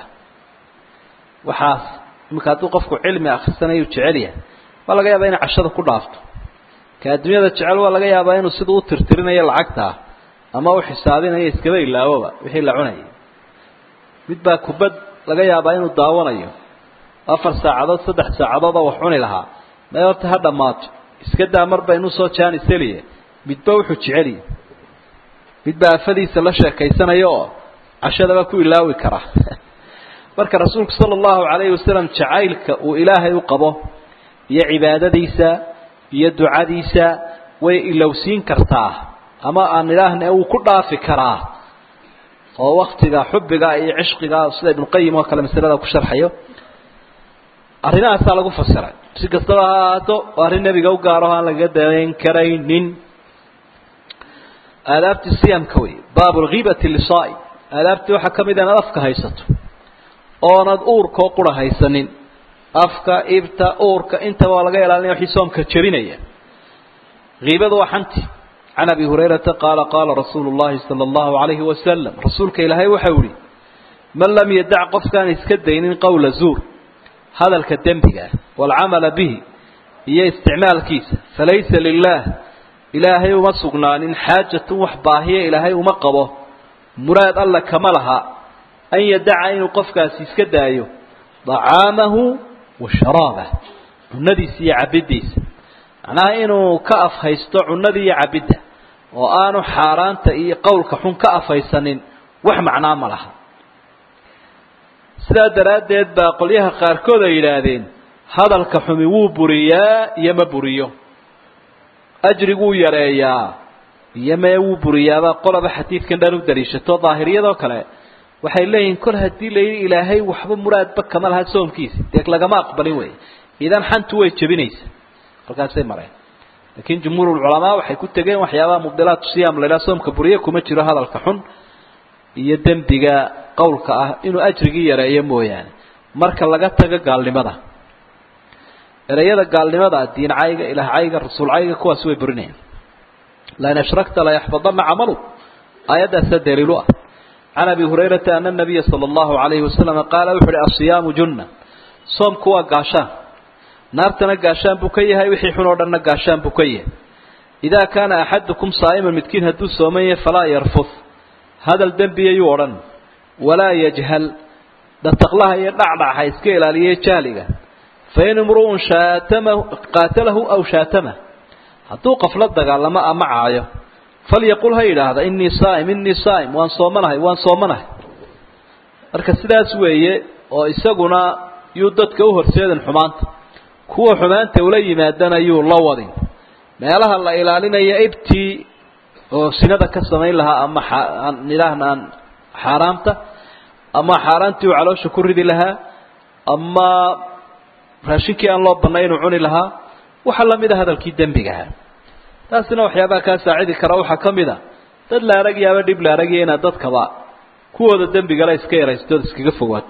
[SPEAKER 1] waxaas iminka hadduu qofku cilmi akhrisanayu jecel yahay waa laga yaabaa inay cashada ku dhaafto ka adduunyada jecel waa laga yaabaa inuu sida u tirtirinayo lacagtaa ama u xisaabinayo iskaba ilaawoba wixii la cunayay mid baa kubad laga yaabaa inuu daawanayo afar saacadood saddex saacadoodoo wax cuni lahaa may horta ha dhammaato iska daa mar baynu soo jaaniseliye midba wuxuu jeceliye midbaa afadiisa la sheekaysanaya oo cashadaba ku ilaawi kara marka rasuulku sala allahu calayhi wasalam jacaylka uu ilaahay u qabo iyo cibaadadiisa iyo ducadiisa way ilowsiin kartaa ama aan idhaahna wuu ku dhaafi karaa oo waktiga xubbiga iyo cishqiga sida ibnuqayim oo kale masalada ku sharxayo arrimahaasaa lagu fasiray si kastaba ha ahaato oo arrin nebiga u gaaro aan lagaga dayn karaynin aadaabtii siyamka wey baabu lghiibati lisaai aadaabtii waxaa ka mid a inaad afka haysato oonad uurkoo qura haysanin afka ibta uurka intaba waa laga ilaalinaya wixii soomka jebinaya hiibadu waa xanti can abi hurayrata qaala qaala rasuulu llahi sala allahu alayhi wasalam rasuulka ilaahay waxau ihi man lam yadac qofkaan iska daynin qowla zuur hadalka dembiga ah waalcamala bihi iyo isticmaalkiisa falaysa lilah ilaahay uma sugnaanin xaajatun wax baahiya ilaahay uma qabo muraad alla kama laha an yadaca inuu qofkaasi iska daayo dacaamahu wa sharaabah cunadiisa iyo cabiddiisa macnaha inuu ka afhaysto cunada iyo cabidda oo aanu xaaraanta iyo qowlka xun ka afhaysanin wax macnaa ma laha sidaa daraaddeed baa qolyaha qaarkood ay yidhaahdeen hadalka xumi wuu buriyaa iyo ma buriyo ajriguu yareeyaa iyo mee wuu buriyaabaa qolaba xadiidkan dhan u daliishato daahiriyadoo kale waxay leeyihiin kol haddii la yidhi ilaahay waxba muraadba kama laha soomkiisa dee lagama aqbalin wey idan xantu way jebinaysa halkaasay mareen laakiin jumhuurulculamaa waxay ku tegeen waxyaabaha mubdilaatu siyaam laydhaha soomka buriye kuma jiro hadalka xun iyo dembiga qowlka ah inuu ajrigii yareeyo mooyaane marka laga tago gaalnimada ereyada gaalnimada diin cayga ilaah cayga rasuul cayga kuwaasi way burinayaan lain ashrakta layaxbadana camalu aayaddaasaa daliilu ah can abi hurayrata ana nabiya sala allahu alayhi wasalam qaala wuxu uhi asiyaamu junna soomku waa gaashaan naartana gaashaan buu ka yahay wixii xun oo dhanna gaashaan buu ka yahay idaa kaana axadukum saa'iman midkiin hadduu sooman yahay falaa yarfud hadal dembiyayuu odhan walaa yajhal dhataqlaha iyo dhacdhaca iska ilaaliye jahliga fain imru'un shaatamahu qaatalahu aw shaatamah hadduu qafla dagaalamo ama caayo falyaqul ha yidhaahda inii saa'im inii saa'im waan soomanahay waan soomanahay marka sidaas weeye oo isaguna yuu dadka u horseedin xumaanta kuwa xumaanta ula yimaadana yuu la wadin meelaha la ilaalinaya ibtii oo sinada ka samayn lahaa ama ilaahna aan xaaraamta ama xaaraantii uu caloosha ku ridi lahaa ama raashinkii aan loo bannay inuu cuni lahaa waxaa lamid a hadalkii dembigaha taasina waxyaabaha kaa saacidi kara waxaa ka mid a dad la aragyaaba dhib la aragya inaad dadkaba kuwooda dembigala iska yaraystood iskaga fogaato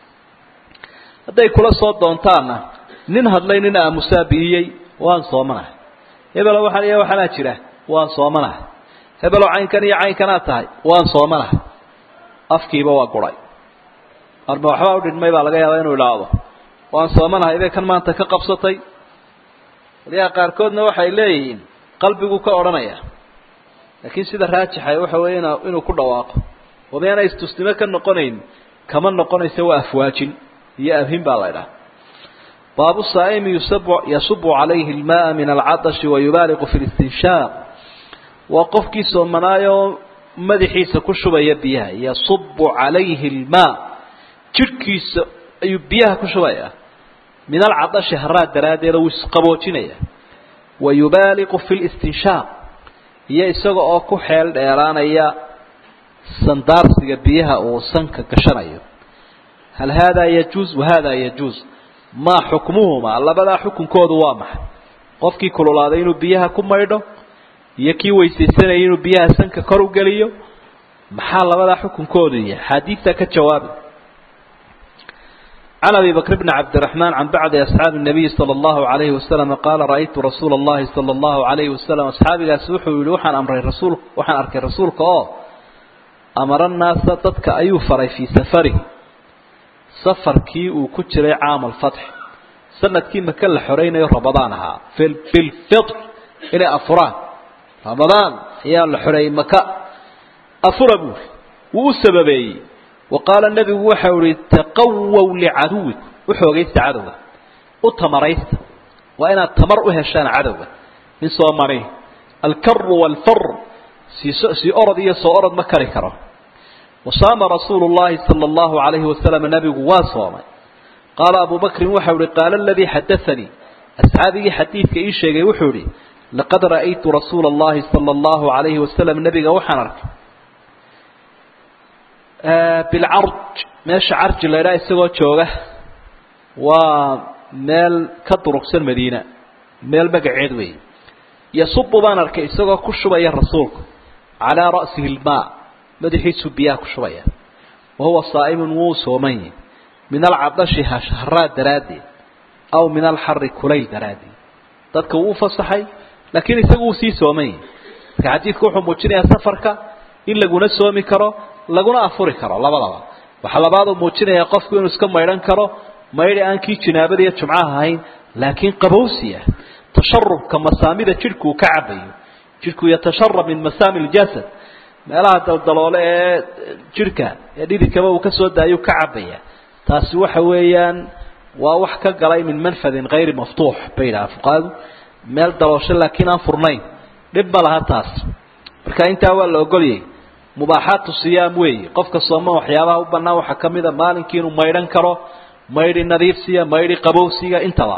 [SPEAKER 1] hadday kula soo doontaanna nin hadlay nin aamusaa bi'iyey waan soomanahay hebelo waxaan iyo waxaanaa jira waan soomanahay hebelo caynkan iyo caynkanaad tahay waan soomanahay afkiiba waa guray arma waxbaa udhidhmay baa laga yaabaa inuu idhaahdo waan soomanahay bay kan maanta ka qabsatay waliyaha qaarkoodna waxay leeyihiin qalbigu ka odhanaya laakiin sida raajixa waxa weeye in inuu ku dhawaaqo oo miyaana istusnimo ka noqonayn kama noqonaysa waa afwaajin iyo abhin baa la ydhaha baabu saa'imi yasubu calayhi almaaa min alcadashi wayubaaliqu fi listinshaaq waa qofkii soomanaayoo madaxiisa ku shubaya biyaha yasubu calayhi almaa jidhkiisa ayuu biyaha ku shubaya min alcadashi haraa daraaddeeda wuu isqaboojinaya wayubaaliqu fi listinshaaq iyo isaga oo ku xeel dheeraanaya sandaarsiga biyaha uu sanka gashanayo hal haadaa yajuuz wahaadaa yajuuz maa xukmuhumaa labadaa xukunkoodu waa maxay qofkii kululaaday inuu biyaha ku maydho iyo kii weysaysanayay inuu biyaha sanka kor u geliyo maxaa labadaa xukunkoodu yahay xaadiidtaa ka jawaabi can abi bakr bni cabdiraxmaan can bacdi asxaabi nabiyi sala allahu calayhi wasalam qaala ra'aytu rasuula allahi sala allahu calayhi wasalam asxaabigaasi wuxuu yihi waxaan amray rasuul waxaan arkay rasuulka oo amara naasa dadka ayuu faray fii safarihi safarkii uu ku jiray caama alfatx sanadkii maka la xoraynayo ramadaan ahaa bilfitr inay afuraan ramadaan ayaa la xoreeyey maka afura buuri wuu u sababeeyey wa qaala nebigu waxau ihi taqawow licaduwikum u xoogaysta cadowga u tamaraysta waa inaad tamar u heshaan cadowga in soo mani alkaru waalfar sii orod iyo soo orod ma kari karo wasaama rasuulu llahi sala allahu calayhi wasalam nebigu waa soomay qaala abu bakrin waxau ihi qaala aladii xadaanii asxaabigii xadiidka ii sheegay wuxuu ihi laqad ra'aytu rasuula allahi sala allahu calayhi wasalam nebiga waxaan arkay bilcarj meesha carji la ydhaha isagoo jooga waa meel ka durugsan madiina meel magaceed weeye yasubu baan arkay isagoo ku shubaya rasuulku calaa ra'sihi ilmaa madaxiisuu biyaha ku shubaya wa huwa saa'imun wuu sooman yahi min alcadashi haraa daraaddeed aw min alxari kulayl daraaddeed dadka wuu u fasaxay laakiin isagu wuu sii sooman yahi marka xadiidku wuxuu muujinayaa safarka in laguna soomi karo laguna afuri karo labadaba waxaa labaaduu muujinayaa qofku inuu iska maydhan karo maydhi aan kii jinaabada iyo jumcaha ahayn laakiin qabowsi ah tasharubka masaamida jidhku uu ka cabayo jidhku yatasharab min masaami ljasad meelaha daldaloole ee jidhka ee dhididkaba uu kasoo daayuu ka cabaya taasi waxa weeyaan waa wax ka galay min manfadin hayri maftuux bay yidhaha fuqaadu meel daloosho laakiin aan furnayn dhib ma laha taas marka intaa waa la ogolyay mubaaxaatu siyaam weeye qofka sooman waxyaabaha u bannaan waxaa ka mid a maalinkii inuu maydhan karo maydhi nadiifsiga maydhi qabowsiga intaba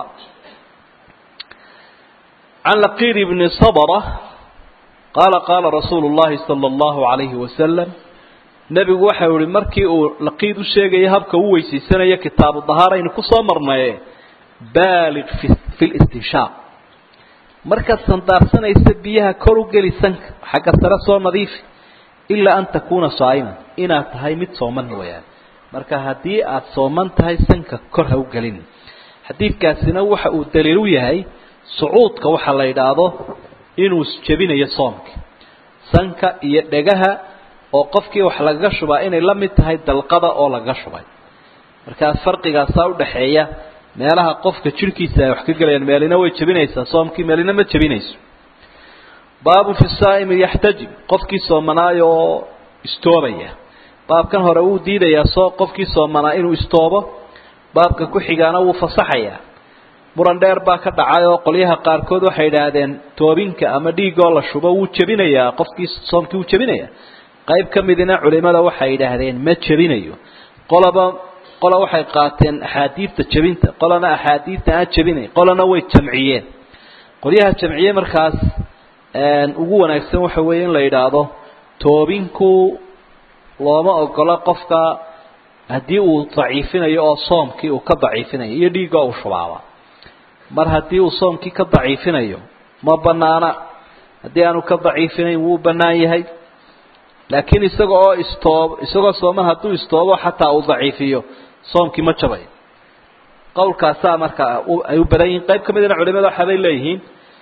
[SPEAKER 1] can laqiid bni sabra qaala qaala rasuulu llahi sala allahu calayhi wasalam nebigu waxau ihi markii uu laqiid u sheegaya habka u weysaysanaya kitaabu dahaaraynu kusoo marnaye baaliq fi listinshaaq markaad sandaarsanaysa biyaha kor u geli sanka xagga sare soo nadiifi ilaa an takuuna saa'iman inaad tahay mid sooman mooyaane marka haddii aada sooman tahay sanka kor ha u gelin xadiidkaasina waxa uu daliil u yahay sucuudka waxaa la yidhaahdo inuu jebinayo soomka sanka iyo dhegaha oo qofkii wax lagaga shubaa inay la mid tahay dalqada oo lagaga shubay markaas farqigaasaa udhaxeeya meelaha qofka jirhkiisa ay wax ka gelayaan meelina way jebinaysaa soomkii meelina ma jebinayso baabu fi saa'imi yaxtajib qofkii soomanaayo oo istoobaya baabkan hore wuu diidayaa soo qofkii soomanaa inuu istoobo baabka ku xigaana wuu fasaxayaa muran dheer baa ka dhacay oo qolyaha qaarkood waxay idhaahdeen toobinka ama dhiigoo la shubo wuu jebinayaa qofkii soomkii wuu jebinayaa qayb ka midina culimada waxay idhaahdeen ma jebinayo qolaba qola waxay qaateen axaadiidta jebinta qolana axaadiidta aan jebinayn qolana way jamciyeen qolyaha jamciye markaas ugu wanaagsan waxa weeye in la yidhaahdo toobinku looma ogola qofka haddii uu daciifinayo oo soomkii uu ka daciifinayo iyo dhiigga uu shubaaba mar haddii uu soomkii ka daciifinayo ma banaana haddii aanu ka daciifinayn wuu bannaan yahay laakiin isaga oo istoob isagoo sooman hadduu istoobo xataa uu daciifiyo soomkii ma jabayo qowlkaasaa marka ay u badan yihiin qayb ka midna culimada waxaabay leeyihiin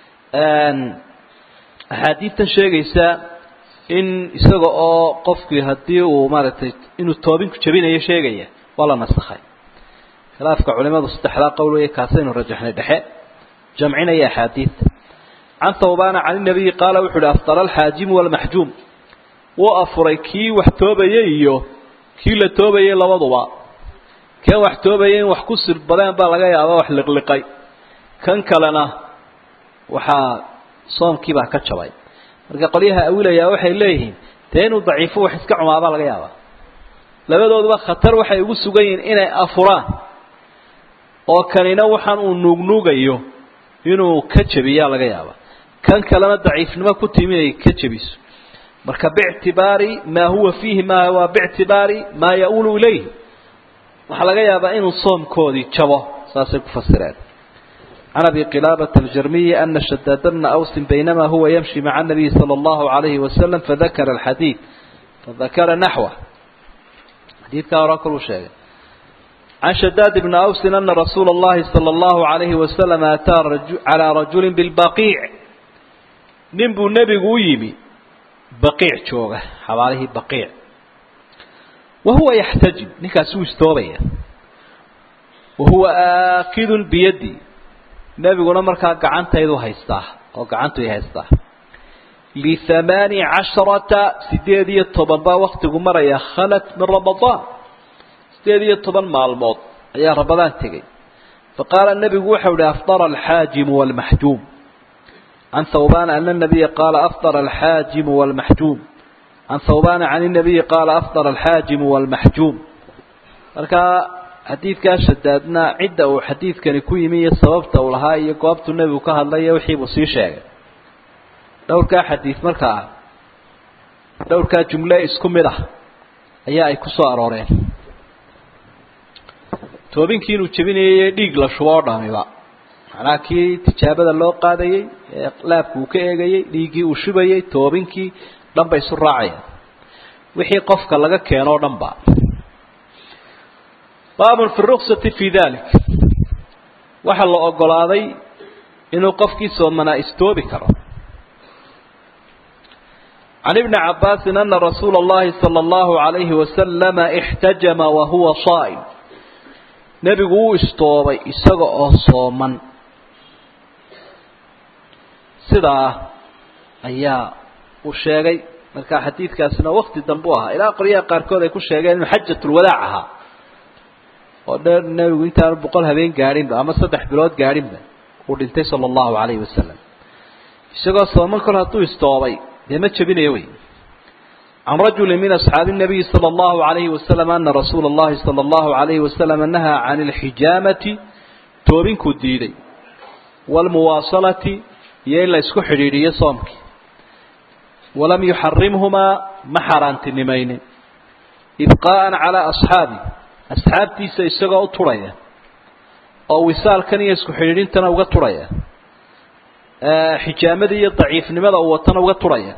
[SPEAKER 1] axaadiidtan sheegaysa in isaga oo qofkii haddii uu maaragtay inuu toobinku jebinayo sheegaya waa la nasakhay khilaafka culimadu saddexdaa qowl weeye kaasaynu rajaxnay dhexe jamcinaya axaadiidta can thawbana can inabiyi qaala wuxu uhi afdala alxaajimu walmaxjuum wuu afuray kii wax toobaya iyo kii la toobayay labaduba kan wax toobaya in wax ku sirbadeen baa laga yaaba wax liqliqay kan kalena waxaa soomkii baa ka jabay marka qolyaha awilayaa waxay leeyihiin dee inuu daciifo wax iska cumaabaa laga yaabaa labadooduba khatar waxay ugu sugan yihiin inay afuraan oo kanina waxaan uu nuugnuugayo inuu ka jebiyaa laga yaaba kan kalena daciifnimo ku timi inay ka jebiso marka bictibaari maa huwa fiihi ma waa bictibaari maa ya-ulu ilayhi waxaa laga yaabaa inuu soomkoodii jabo saasay ku fasireen can abi qilaabata aljarmiyi ana shadaada bna awsin baynamaa huwa yamshi maca anabiyi sala allahu calayhi wasalam fadakara alxadiid fadakara naxwa xadiidkaa hore koluu sheegay can shadaad bni awsin ana rasuula اllahi salى اllahu عalayhi wasalam ataa calىa rajuli bilbaqiic nin buu nebigu u yimi baqiic jooga xabaalihii baqiic wa huwa yaxtajib ninkaasi wuu istoobaya wa huwa aakidun biyadi nebiguna markaa gacantaydu haystaa oo gacantuy haystaa lihamaani casharata sideed iyo toban baa waktigu maraya khalat min ramadaan sideed iyo toban maalmood ayaa ramadaan tegey faqaala nebigu waxau ihi afdara alxaajimu waalmaxjuum can thawbana ana nabiya qaala afdara alxaajimu waalmaxjuum can thawbana can inabiyi qaala afdara alxaajimu waalmaxjuum markaa xadiidkaa shadaadna cidda uu xadiidkani ku yimi iyo sababta uu lahaa iyo goobtuu nebigu ka hadlaya wixiibuu sii sheegay dhowrkaa xadiid markaa dhowrkaa jumle isku mid ah ayaa ay ku soo arooreen toobinkii inuu jebinayay dhiig la shubo oo dhamiba macnaha kii tijaabada loo qaadayey ee laabku uu ka eegayey dhiiggii uu shubayey toobinkii dhan bay isu raacayaan wixii qofka laga keeno o dhan ba baabun fi ruksati fi dalik waxaa la ogolaaday inuu qofkii soomanaa istoobi karo can ibni cabaasin ana rasuula اllahi salى اllahu عalayhi wasalama اxtajama wahuwa saa'im nebigu wuu istoobay isaga oo sooman sidaa ayaa uu sheegay marka xadiidkaasina wakti dambe u ahaa ilaa qolyaha qaarkood ay ku sheegeen inuu xajatulwadaac ahaa oo dheer nebigu intaanu boqol habeen gaadhinba ama saddex bilood gaadhinba uu dhintay sala allahu calayhi wasalam isagoo sooman kol hadduu istoobay dee ma jebinayo wey can rajuli min asxaabi الnabiyi salى اllahu عalayhi wasalam ana rasuula اllahi salى اllahu عalayhi wasalam nahaa can اlxijaamati toobinkuu diiday wاlmuwaasalati iyo in la isku xidhiidhiyo soomkii walam yuxarimhumaa ma xaaraantinimaynin ibqaءa calىa asxaabi asxaabtiisa isagoo u turhaya oo wisaalkan iyo isku xidhiidhintana uga turhaya xijaamadii iyo daciifnimada uu watana uga turhaya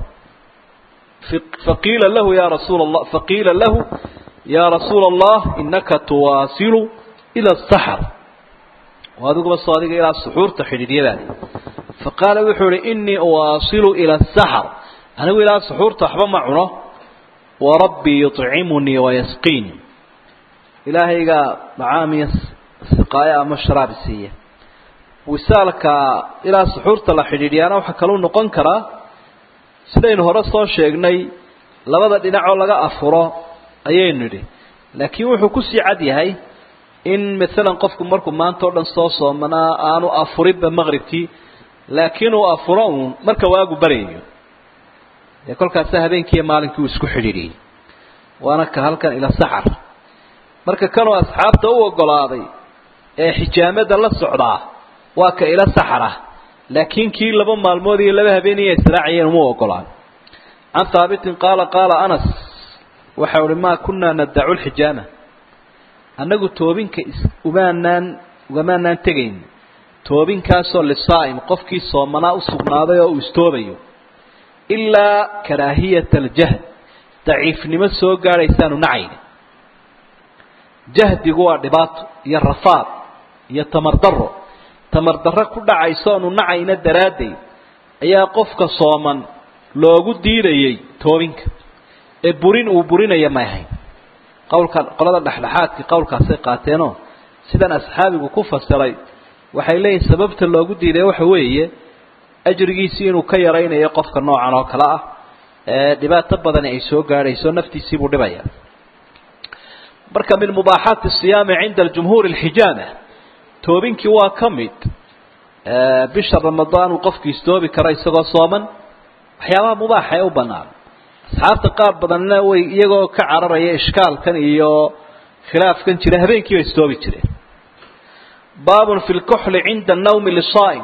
[SPEAKER 1] faqiila lahu ya rasuula allah faqiila lahu ya rasuula allah inaka tuwaasilu ila asaxar oo adiguba soo adiga ilaa suxuurta xidhiidhyadaadi faqaala wuxuu ihi inii uwaasilu ila asaxar anigu ilaa suxuurta waxba ma cuno warabbii yuطcimunii wayasqiinii ilaahaygaa macaamiya siqaayo ama sharaabi siiya wisaalka ilaa suxuurta la xidhiidhiyaana waxaa kaluu noqon karaa sidaynu hore soo sheegnay labada dhinacoo laga afuro ayaynu nidhi laakiin wuxuu kusii cad yahay in maalan qofku markuu maanta o dhan soo soomanaa aanu afurinba maqribkii laakiin uu afuro uun marka waagu baryayo dee kolkaasa habeenkiiyo maalinkii uu isku xidhiidhiyey waana ka halkan ila saxar marka kanuu asxaabta u ogolaaday ee xijaamada la socdaa waa ka ila saxara laakiin kii laba maalmood iyo laba habeeniya israaciyeen uma ogolaan can haabitin qaala qaala anas waxa uhi maa kunaa nadacu lxijaama annagu toobinka umaanaan ugamaanaan tegayn toobinkaasoo lisaa'im qofkii soomanaa u sugnaaday oo uu istoobayo ilaa karaahiyata aljahd daciifnimo soo gaadhaysaanu nacayni jahdigu waa dhibaato iyo rafaad iyo tamar darro tamar darro ku dhacayso oonu nacayna daraaddeed ayaa qofka sooman loogu diidayey toobinka ee burin uu burinaya may ahayn qowlka qolada dhexdhexaadka qowlkaasay qaateenoo sidan asxaabigu ku fasiray waxay leeyihin sababta loogu diiday waxa weeye ajrigiisii inuu ka yaraynayo qofka noocan oo kale ah ee dhibaato badani ay soo gaadhayso naftiisiibuu dhibaya marka min mubaaxaati siyaami cinda aljumhuuri alxijaama toobinkii waa ka mid bisha ramadaan uu qofku istoobi karo isagoo sooman waxyaabaha mubaaxa ee u banaan asxaabta qaar badanna way iyagoo ka cararaya ishkaalkan iyo khilaafkan jira habeenkii bay istoobi jireen baabun fi lkuxli cinda annawmi lisaa'im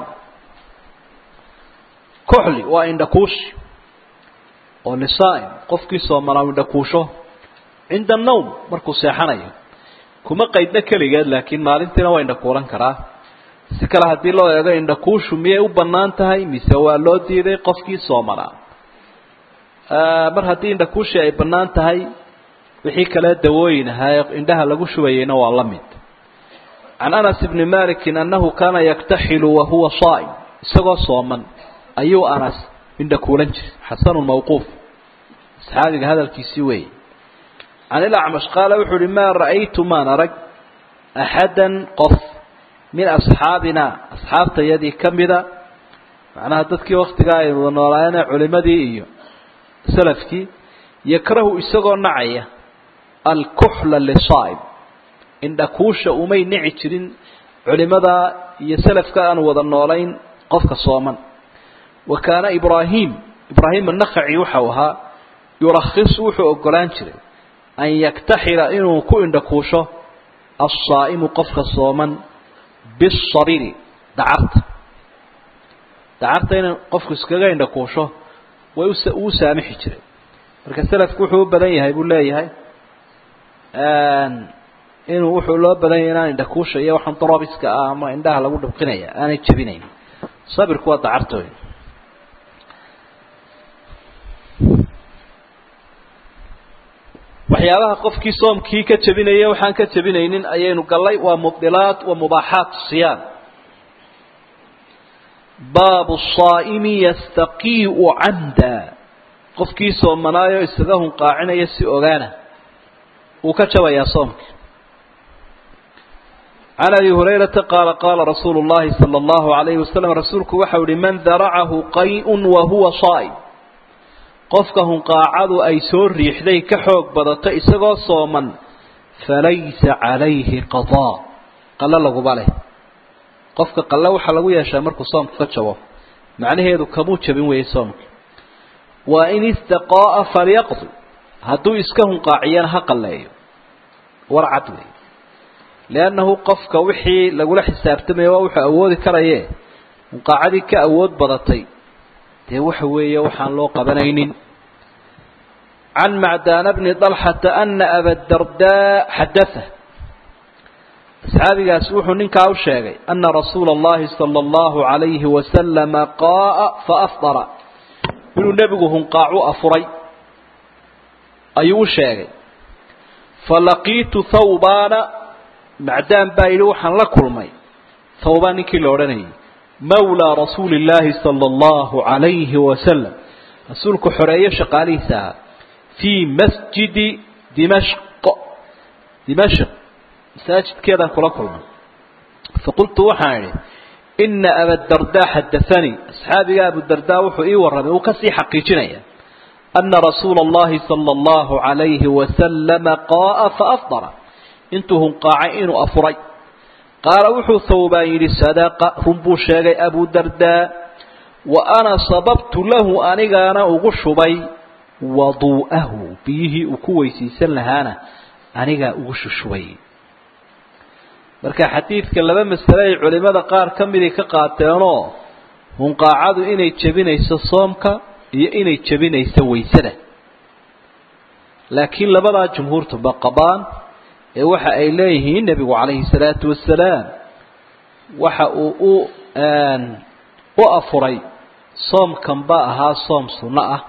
[SPEAKER 1] kuxli waa indhakuushi oo lisaa'im qofkii soomanaa indhakuusho cinda annawm markuu seexanayo kuma qaydna keligeed laakiin maalintiina waa indhakuulan karaa si kale haddii loo eego indhakuushu miyay u bannaan tahay mise waa loo diiday qofkii soomanaa mar haddii indhakuushi ay bannaan tahay wixii kale dawooyin ahaa ee indhaha lagu shubayeyna waa la mid can anas bni malikin annahu kaana yaktaxilu wahuwa saa'im isagoo sooman ayuu anas indhakuulan jiray xasanun mawquuf asxaabiga hadalkiisii weeye can ilacmash qaala wuxuu uhi maa ra'aytu maan arag axadan qof min asxaabina asxaabtayadii ka mida macnaha dadkii waktigaa ay wada noolaayeen culimadii iyo salafkii yakrahu isagoo nacaya alkuxla lisaa'im indhakuusha umay nici jirin culimada iyo salafka aan wada noolayn qofka sooman wa kaana ibraahim ibraahim annakhaci waxau ahaa yurakhisu wuxuu ogolaan jiray an yaktaxila inuu ku indhakuusho alsaa'imu qofka sooman bisariri dacarta dacarta inuu qofku iskaga indhakuusho way uu saamixi jiray marka selafku wuxuu u badan yahay buu leeyahay inuu wuxuu loo badan yahay inaan indhakuusha iyo waxaan darabiska ah ama indhaha lagu dhubqinaya aanay jebinayn sabirku waa dacartooy waxyaabaha qofkii soomkii ka jebinaya waxaan ka jebinaynin ayaynu gallay waa mubdilaat wa mubaaxaat siyaam baabu saa'imi yastaqii'u camda qofkii soomanaayo isaga hunqaacinaya si ogaana wuu ka jabayaa soomka can abi hurayrata qaala qaala rasuulu llahi sala allahu alayhi wasalam rasuulku waxau ihi man daracahu qay-un wa huwa saa'im qofka hunqaacadu ay soo riixday ka xoog badato isagoo sooman falaysa calayhi qadaa qalo laguma leh qofka qalle waxaa lagu yeeshaa markuu soomku ka jabo macnaheedu kamuu jabin weeyey soomka waa in istaqaa'a falyaqdi hadduu iska hunqaaciyana ha qalleeyo war cad wey liannahu qofka wixii lagula xisaabtamaya waa wuxuu awoodi karaye hunqaacadii ka awood badatay dee waxa weeye waxaan loo qabanaynin can macdaana bni dalxata ana abadardaa xadaa asxaabigaasi wuxuu ninkaa u sheegay ana rasuula اllahi salى اllahu عalayhi wasalama qaaa faafdara inuu nebigu hunqaacu afuray ayuu u sheegay falaqiitu thawbaana macdaan baa yidhi waxaan la kulmay thawbaan ninkii la odhanayay mawlaa rasuuli illaahi sala allahu calayhi wasalam rasuulku xoreeyo shaqaalihiisa ahaa fii masjidi dimashq dimashq masaajidkeedaan kula kulmay faqultu waxaan idhi ina abadardaa xadaanii asxaabiga abudardaa wuxuu ii warramay uu kasii xaqiijinaya ana rasuula allahi sala allahu calayhi wasalama qaaa faafdara intuu hunqaacay inuu afuray qaala wuxuu thawbaan yidhi sadaqa run buu sheegay abu dardaa wa ana sababtu lahu anigaana ugu shubay waduu'ahu biyihii uu ku weysiisan lahaana anigaa ugu shushubay marka xadiidka laba masale ay culimada qaar ka midii ka qaateenoo hunqaacadu inay jebinayso soomka iyo inay jebinayso waysada laakiin labadaa jumhuurtuba qabaan ee waxa ay leeyihiin nebigu calayhi salaatu wasalaam waxa uu u u afuray soomkan ba ahaa soom sunno ah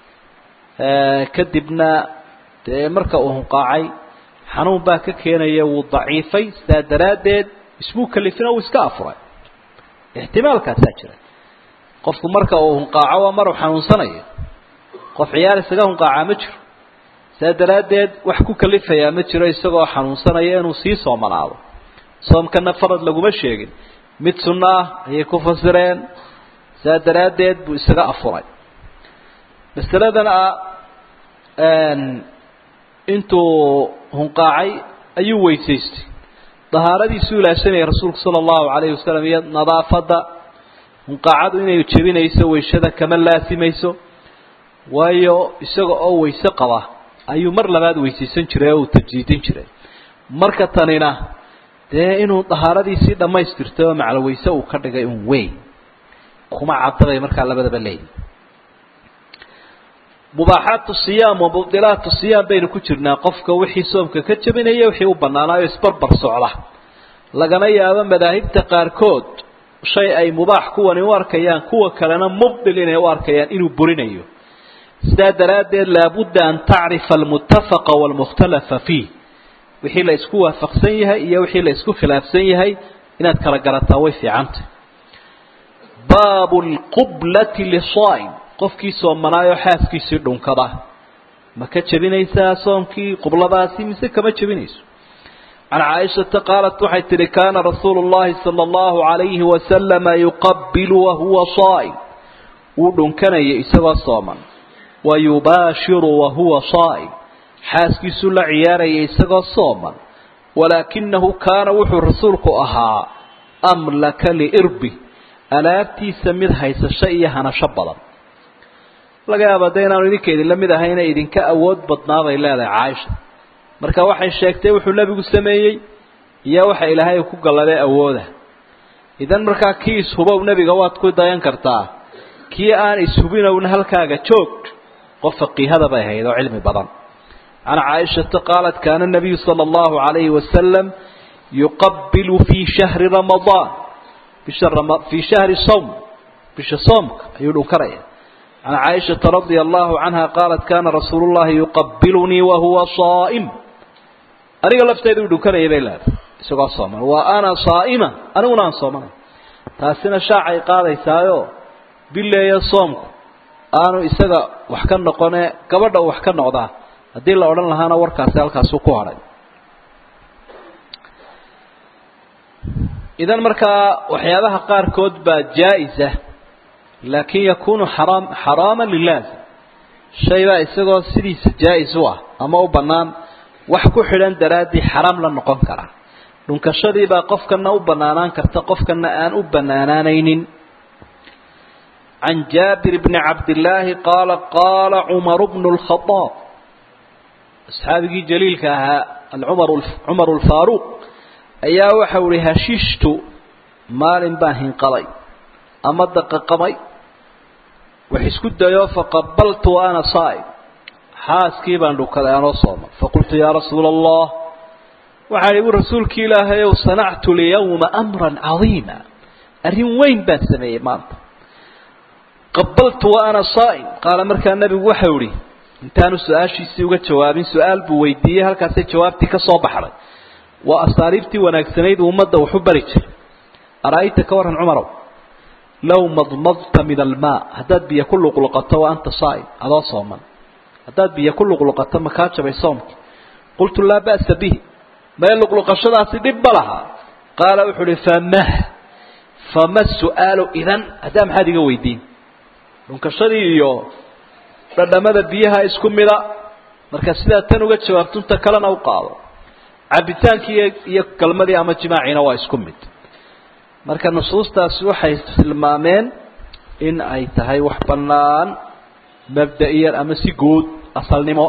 [SPEAKER 1] kadibna dee marka uu hunqaacay xanuun baa ka keenaya wuu daciifay sidaa daraaddeed ismuu kalifina uu iska afuray ixtimaalkaasaa jira qofku marka uu hunqaaco waa maruu xanuunsanayo qof ciyaar isaga hunqaacaa ma jiro saa daraaddeed wax ku kalifayaa ma jiro isagoo xanuunsanaya inuu sii soomanaado soomkana farad laguma sheegin mid sunno ah ayay ku fasireen saa daraaddeed buu isaga afuray masaladan ah intuu hunqaacay ayuu weysaystay dahaaradiisuu ilaashanayay rasuulku sala allahu calayhi wasalam iyo nadaafadda munqaacadu inay jebinayso weysada kama laasimayso waayo isaga oo weyse qaba ayuu mar labaad weysaysan jiray oo uu tajdiidin jiray marka tanina dee inuu dahaaradiisii dhammaystirtay oo maclo weyse uu ka dhigay un weyn kuma cadabay markaa labadaba leeyihi mubaaxaatu siyaam wa mubdilaatu siyaam baynu ku jirnaa qofka wixii soomka ka jebinaya wixii u banaanaayo isbarbar socda lagana yaabo madaahibta qaarkood shay ay mubaax kuwani u arkayaan kuwa kalena mubdil inay u arkayaan inuu burinayo sidaa daraaddeed laabudda an tacrifa almuttafaqa waalmukhtalafa fiih wixii la isku waafaqsan yahay iyo wixii la isku khilaafsan yahay inaad kala garataa way fiicantah baabu lqublati lisaa'im qofkii soomanaayoo xaaskiisii dhunkada ma ka jebinaysaa soomkii qubladaasi mise kama jebinayso can caaishata qaalat waxay tidhi kaana rasuulu llahi sala allahu calayhi wasalama yuqabilu wahuwa saa'im wuu dhunkanayay isagoo sooman wa yubaashiru wahuwa saa'im xaaskiisuu la ciyaarayay isagoo sooman walaakinahu kaana wuxuu rasuulku ahaa amlaka liirbi alaabtiisa mid haysasho iyo hanasho badan laga yaaba de inaanu idinka idinla mid ahayna idinka awood badnaa bay leedahay caaisha marka waxay sheegtay wuxuu nebigu sameeyey iyo waxa ilaahay ku galladay awooda idan markaa kii ishubow nebiga waad ku dayan kartaa kii aan ishubinowna halkaaga joog qof faqiihada bay ahayd oo cilmi badan can caaishata qaalat kaana nabiyu sala allahu calayhi wasalam yuqabilu fii shahri ramadaan bisha fii shahri sawm bisha soomka ayuu dhunkanaya can caaishata radia allahu canha qaalat kana rasuulu llahi yuqabilunii wahuwa saa'im aniga lafteyda uu dhunkanayay bay leedahay isagoo sooman wa ana saa'ima aniguna aan soomanay taasina shaacay qaadaysaayo bileeya soomku aanu isaga wax ka noqone gabadha uu wax ka noqdaa haddii la odhan lahaana warkaasi halkaasu ku hadhay idan markaa waxyaabaha qaarkood baa jaa-isa laakin yakunu xaraam xaraama lilaazim shay baa isagoo sidiisa jaa-is u ah ama u bannaan wax ku xidhan daraaddii xaraam la noqon karaa dhunkashadii baa qofkana u bannaanaan karta qofkana aan u bannaanaanaynin can jaabir bni cabdillaahi qaala qaala cumaru bnu lkhadaab asxaabigii jaliilka ahaa acumar cumaru lfaaruuq ayaa waxau ihi hashishtu maalin baan hinqaday ama daqaqamay wax isku dayo faqabaltu wa ana saa'im xaaskii baan dhukaday anoo sooman faqultu yaa rasuula allah waxaan igu rasuulkii ilaahay ow sanactu lyawma amran cadiima arrin weyn baan sameeyey maanta qabaltu wa ana saa'im qaala markaa nebigu waxau ihi intaanu su-aashiisii uga jawaabin su-aal buu weydiiyey halkaasay jawaabtii ka soo baxday waa asaariibtii wanaagsanayd uu ummadda waxu bari jiray ara-ayta ka warran cumarow low madmadta min almaa haddaad biyo ku luqluqato wa anta saa'im adoo sooman haddaad biyo ku luqluqato ma kaa jabay soomkii qultu laa ba'sa bihi mae luqluqashadaasi dhib ma laha qaala wuxuu uhi famah fama su-aalu idan haddaa maxaad iga weydiin dhunkashadii iyo dhadhamada biyaha isku mida marka sidaa tan uga jawaabtunta kalena u qaado cabitaankii iyo galmadii ama jimaaciina waa isku mid marka nusuustaasi waxay tilmaameen in ay tahay wax bannaan mabda-iyan ama si guud asalnimo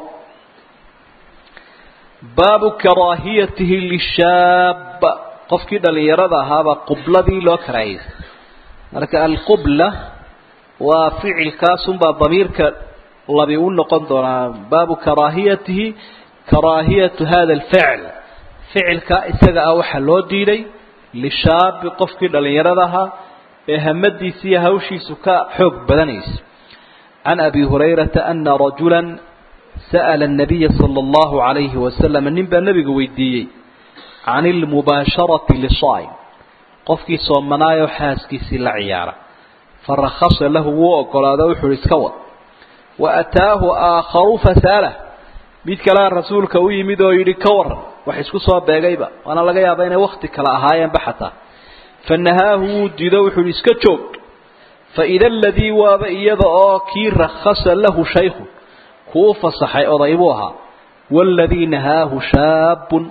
[SPEAKER 1] baabu karaahiyatihi lishaab qofkii dhalinyarada ahaabaa qubladii loo karaahiyey marka alqubla waa ficilkaasunbaa damiirka labi u noqon doonaa baabu karaahiyatihi karaahiyatu hada alficl ficilka isaga ah waxaa loo diiday lishaabi qofkii dhalinyarada ahaa ee hamadiisa iyo hawshiisu ka xoog badanaysa can abi hurayrata ana rajula sa'ala الnabiya salى اllahu عalayhi wasalam nin baa nebiga weydiiyey can اlmubaasharati lisaa'im qofkii soomanaayoo xaaskiisii la ciyaara farakasa lahu wuu ogolaado wuxuu ihi iska wad waataahu aakharu fasaalah mid kalea rasuulka u yimid oo yidhi ka waran wax isku soo beegayba waana laga yaaba inay wakti kale ahaayeenba xataa fanahaahu wuu dido wuxuu ihi iska joog faida aladii waaba iyada oo kii rakhasa lahu shaykhu kuu fasaxay oday buu ahaa waaladii nahaahu shaabun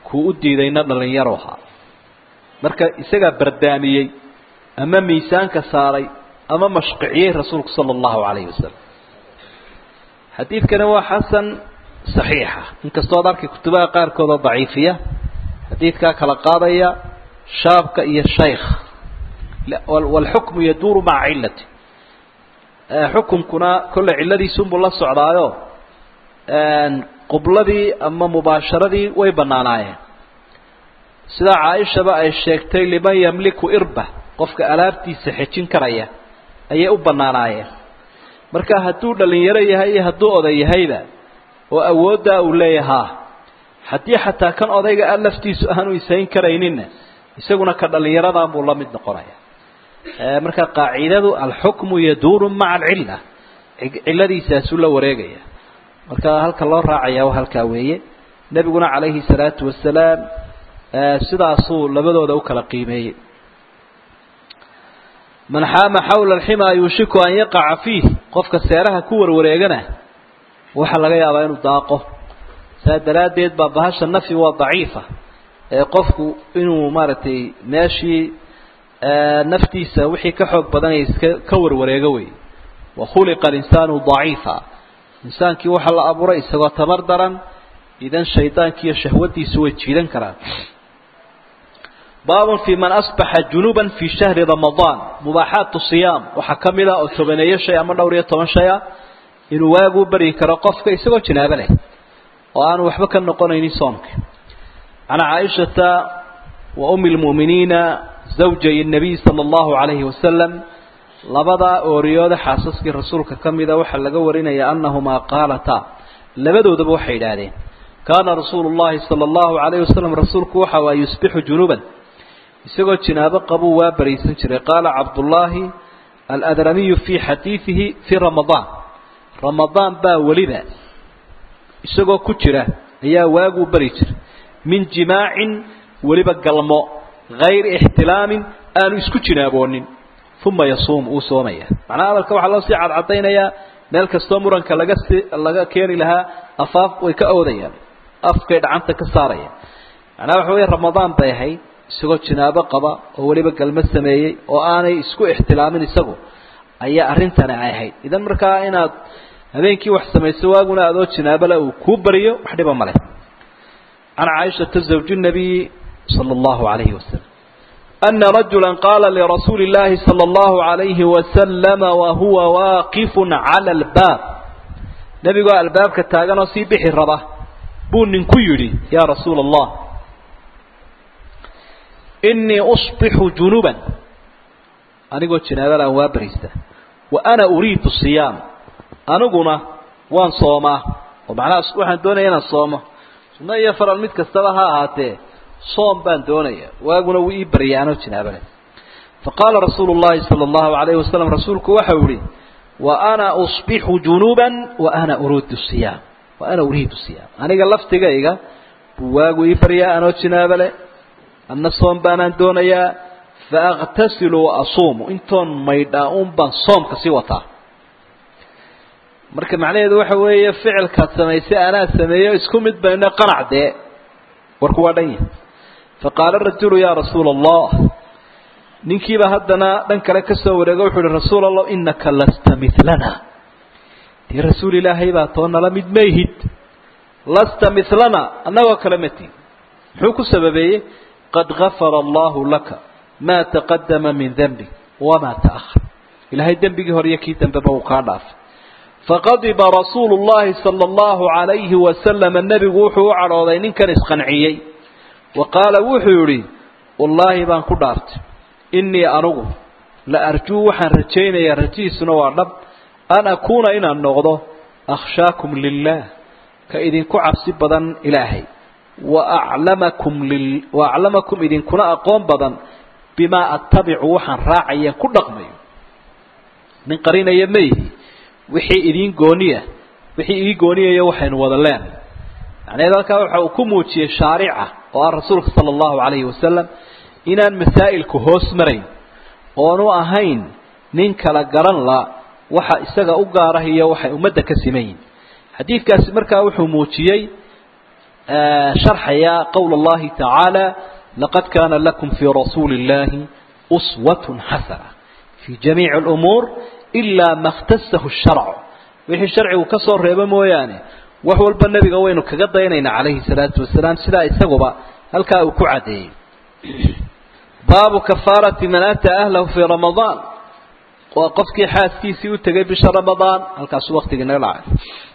[SPEAKER 1] kuu u diidayna dhallinyaro ahaa marka isagaa bardaamiyey ama miisaanka saaray ama mashqiciyey rasuulku sala allahu calayhi wasalam xadiidkani waa xasan saxiixa inkastoo ad arkay kutubaha qaarkoodoo daciifiya xadiidkaa kala qaadaya shaabka iyo shaykh waalxukmu yaduuru maca cilati xukumkuna kolle cilladiisunbuu la socdaayo qubladii ama mubaasharadii way bannaanaayeen sidaa caaishaba ay sheegtay liman yamliku irba qofka alaabtiisa xejin karaya ayay u bannaanaayeen marka hadduu dhalinyaro yahay iyo hadduu oday yahayba oo awooddaa uu leeyahaa haddii xataa kan odayga a laftiisu aanu isayn karayninna isaguna ka dhallinyaradan buu la mid noqonaya marka qaacidadu alxukmu yaduuru maca alcilla cilladiisaasuu la wareegaya marka halka loo raacaya halkaa weeye nebiguna calayhi salaatu wasalaam sidaasuu labadooda u kala qiimeeyey man xaama xawla alximaa yuushiku an yaqaca fiih qofka seeraha ku warwareegana waxaa laga yaabaa inuu daaqo saa daraaddeed baa bahasha nafi waa daciifa ee qofku inuu maaragtay meeshii naftiisa wixii ka xoog badanaya iska ka warwareego wey wa khuliqa alinsaanu daciifa insaankii waxaa la abuuray isagoo tabar daran idan shaydaankiiyo shahwadiisu way jiidan karaan baabun fii man asbaxa junuban fii shahri ramadaan mubaaxaatu siyaam waxaa ka mid ah oo tobaneeyo shay ama dhowr iyo toban shay ah inuu waaguu baryi karo qofka isagoo janaabo leh oo aanu waxba ka noqonaynin soomka can caaishata wa umi lmu'miniina zawjay nabiy sala allahu calayhi wasalam labadaa ooriyooda xaasaskii rasuulka ka mida waxaa laga warinaya annahumaa qaalataa labadoodaba waxay idhaahdeen kaana rasuulu llahi sala allahu calayhi wasalam rasuulku waxa waa yusbixu junuban isagoo jinaabo qabuu waa bariisan jiray qaala cabdullaahi aladramiyu fii xadiidihi fii ramadaan ramadaan baa weliba isagoo ku jira ayaa waaguu bari jiray min jimaacin weliba galmo hayri ixtilaamin aanu isku jinaaboonin uma yasuum uu soomaya macnaha hadalka waxaa loo sii cadcadaynayaa meel kastoo muranka laga si laga keeni lahaa afaaf way ka oodayaan afkay dhacanta ka saarayaan macnaha waxa weya ramadaan bay ahayd isagoo jinaabo qaba oo weliba galmo sameeyey oo aanay isku ixtilaamin isagu ayaa arrintani ay ahayd idan markaa inaad habeenkii wax samayso waaguna adoo jinaabole uu kuu bariyo wax dhiba male can caaishata zawji nabiyi sala allahu calayhi wasalam ana rajula qaala lirasuuli اllahi salى اllahu عalayhi wasalama wahuwa waaqifu cala albaab nebigoo albaabka taaganoo sii bixi raba buu ninku yidhi yaa rasuula allah inii usbixu junuban anigoo janaabadaan waa bariista wa ana uriidu siyaam aniguna waan soomaa oo macnaha waxaan doonaya inaan soomo sunno iyo faral mid kastaba ha ahaatee soom baan doonaya waaguna wuu ii baryay anoo jinaabale faqaala rasuulu llahi sala allahu alayhi wasalam rasuulku waxau yihi wa ana usbixu junuban wa ana uriidu siyaam wa ana uriidu siyaam aniga laftigayga buu waagu ii baryaa anoo jinaabale anna soom baanaan doonayaa faaktasilu wa asuumu intoon maydhaa un baan soomka sii wataa marka macnaheedu waxa weeye ficilkaad samaysay anaa sameeyo isku mid bayno qanac dee warku waa dhan yahay faqaala rajulu yaa rasuula allah ninkiiba haddana dhan kale ka soo wareego wuxuu uhi rasuul allah inaka lasta milana dee rasuul ilaahay baa too nala mid mayhid lasta milana annagoo kale mati muxuu ku sababeeyey qad gafara allahu laka maa taqadama min denbi wamaa ta'ahar ilaahay dembigii hore iyo kii dambeba uu kaa dhaafay faqadiba rasuulu llahi sala allahu calayhi wasalama nebigu wuxuu u cadhooday ninkan isqanciyey wa qaala wuxuu yidhi wallaahi baan ku dhaartay innii anugu la arjuu waxaan rajaynayaa rajihiisuna waa dhab an akuuna inaan noqdo akhshaakum lilah ka idinku cabsi badan ilaahay wa aclamakum lil wa aclamakum idinkuna aqoon badan bimaa attabicu waxaan raacaya ku dhaqmayo nin qarinaya mayhi wixii idiin gooniya wixii ii gooniyaya waxaynu wada leenahay macnaheed halkaa waxa uu ku muujiyey shaarica oo ah rasuulka sala allahu calayhi wasalam inaan masaa'ilku hoos marayn oonu ahayn nin kala garan la waxa isaga u gaarah iyo waxay ummadda ka siman yihin xadiidkaasi markaa wuxuu muujiyey sharxaya qowl اllahi tacaala laqad kana lakum fii rasuuli اllahi uswat xasana fii jamiici اlumuur ilaa ma اkhtasahu sharcu wixii sharcigu ka soo reebo mooyaane wax walba nebiga waynu kaga daynaynaa calayhi salaatu wasalaam sidaa isaguba halkaa uu ku caddeeyey baabu kafaarati man ataa ahlahu fii ramadaan waa qofkii xaaskiisii u tegay bisha ramadaan halkaasuu waktigii naga dhacay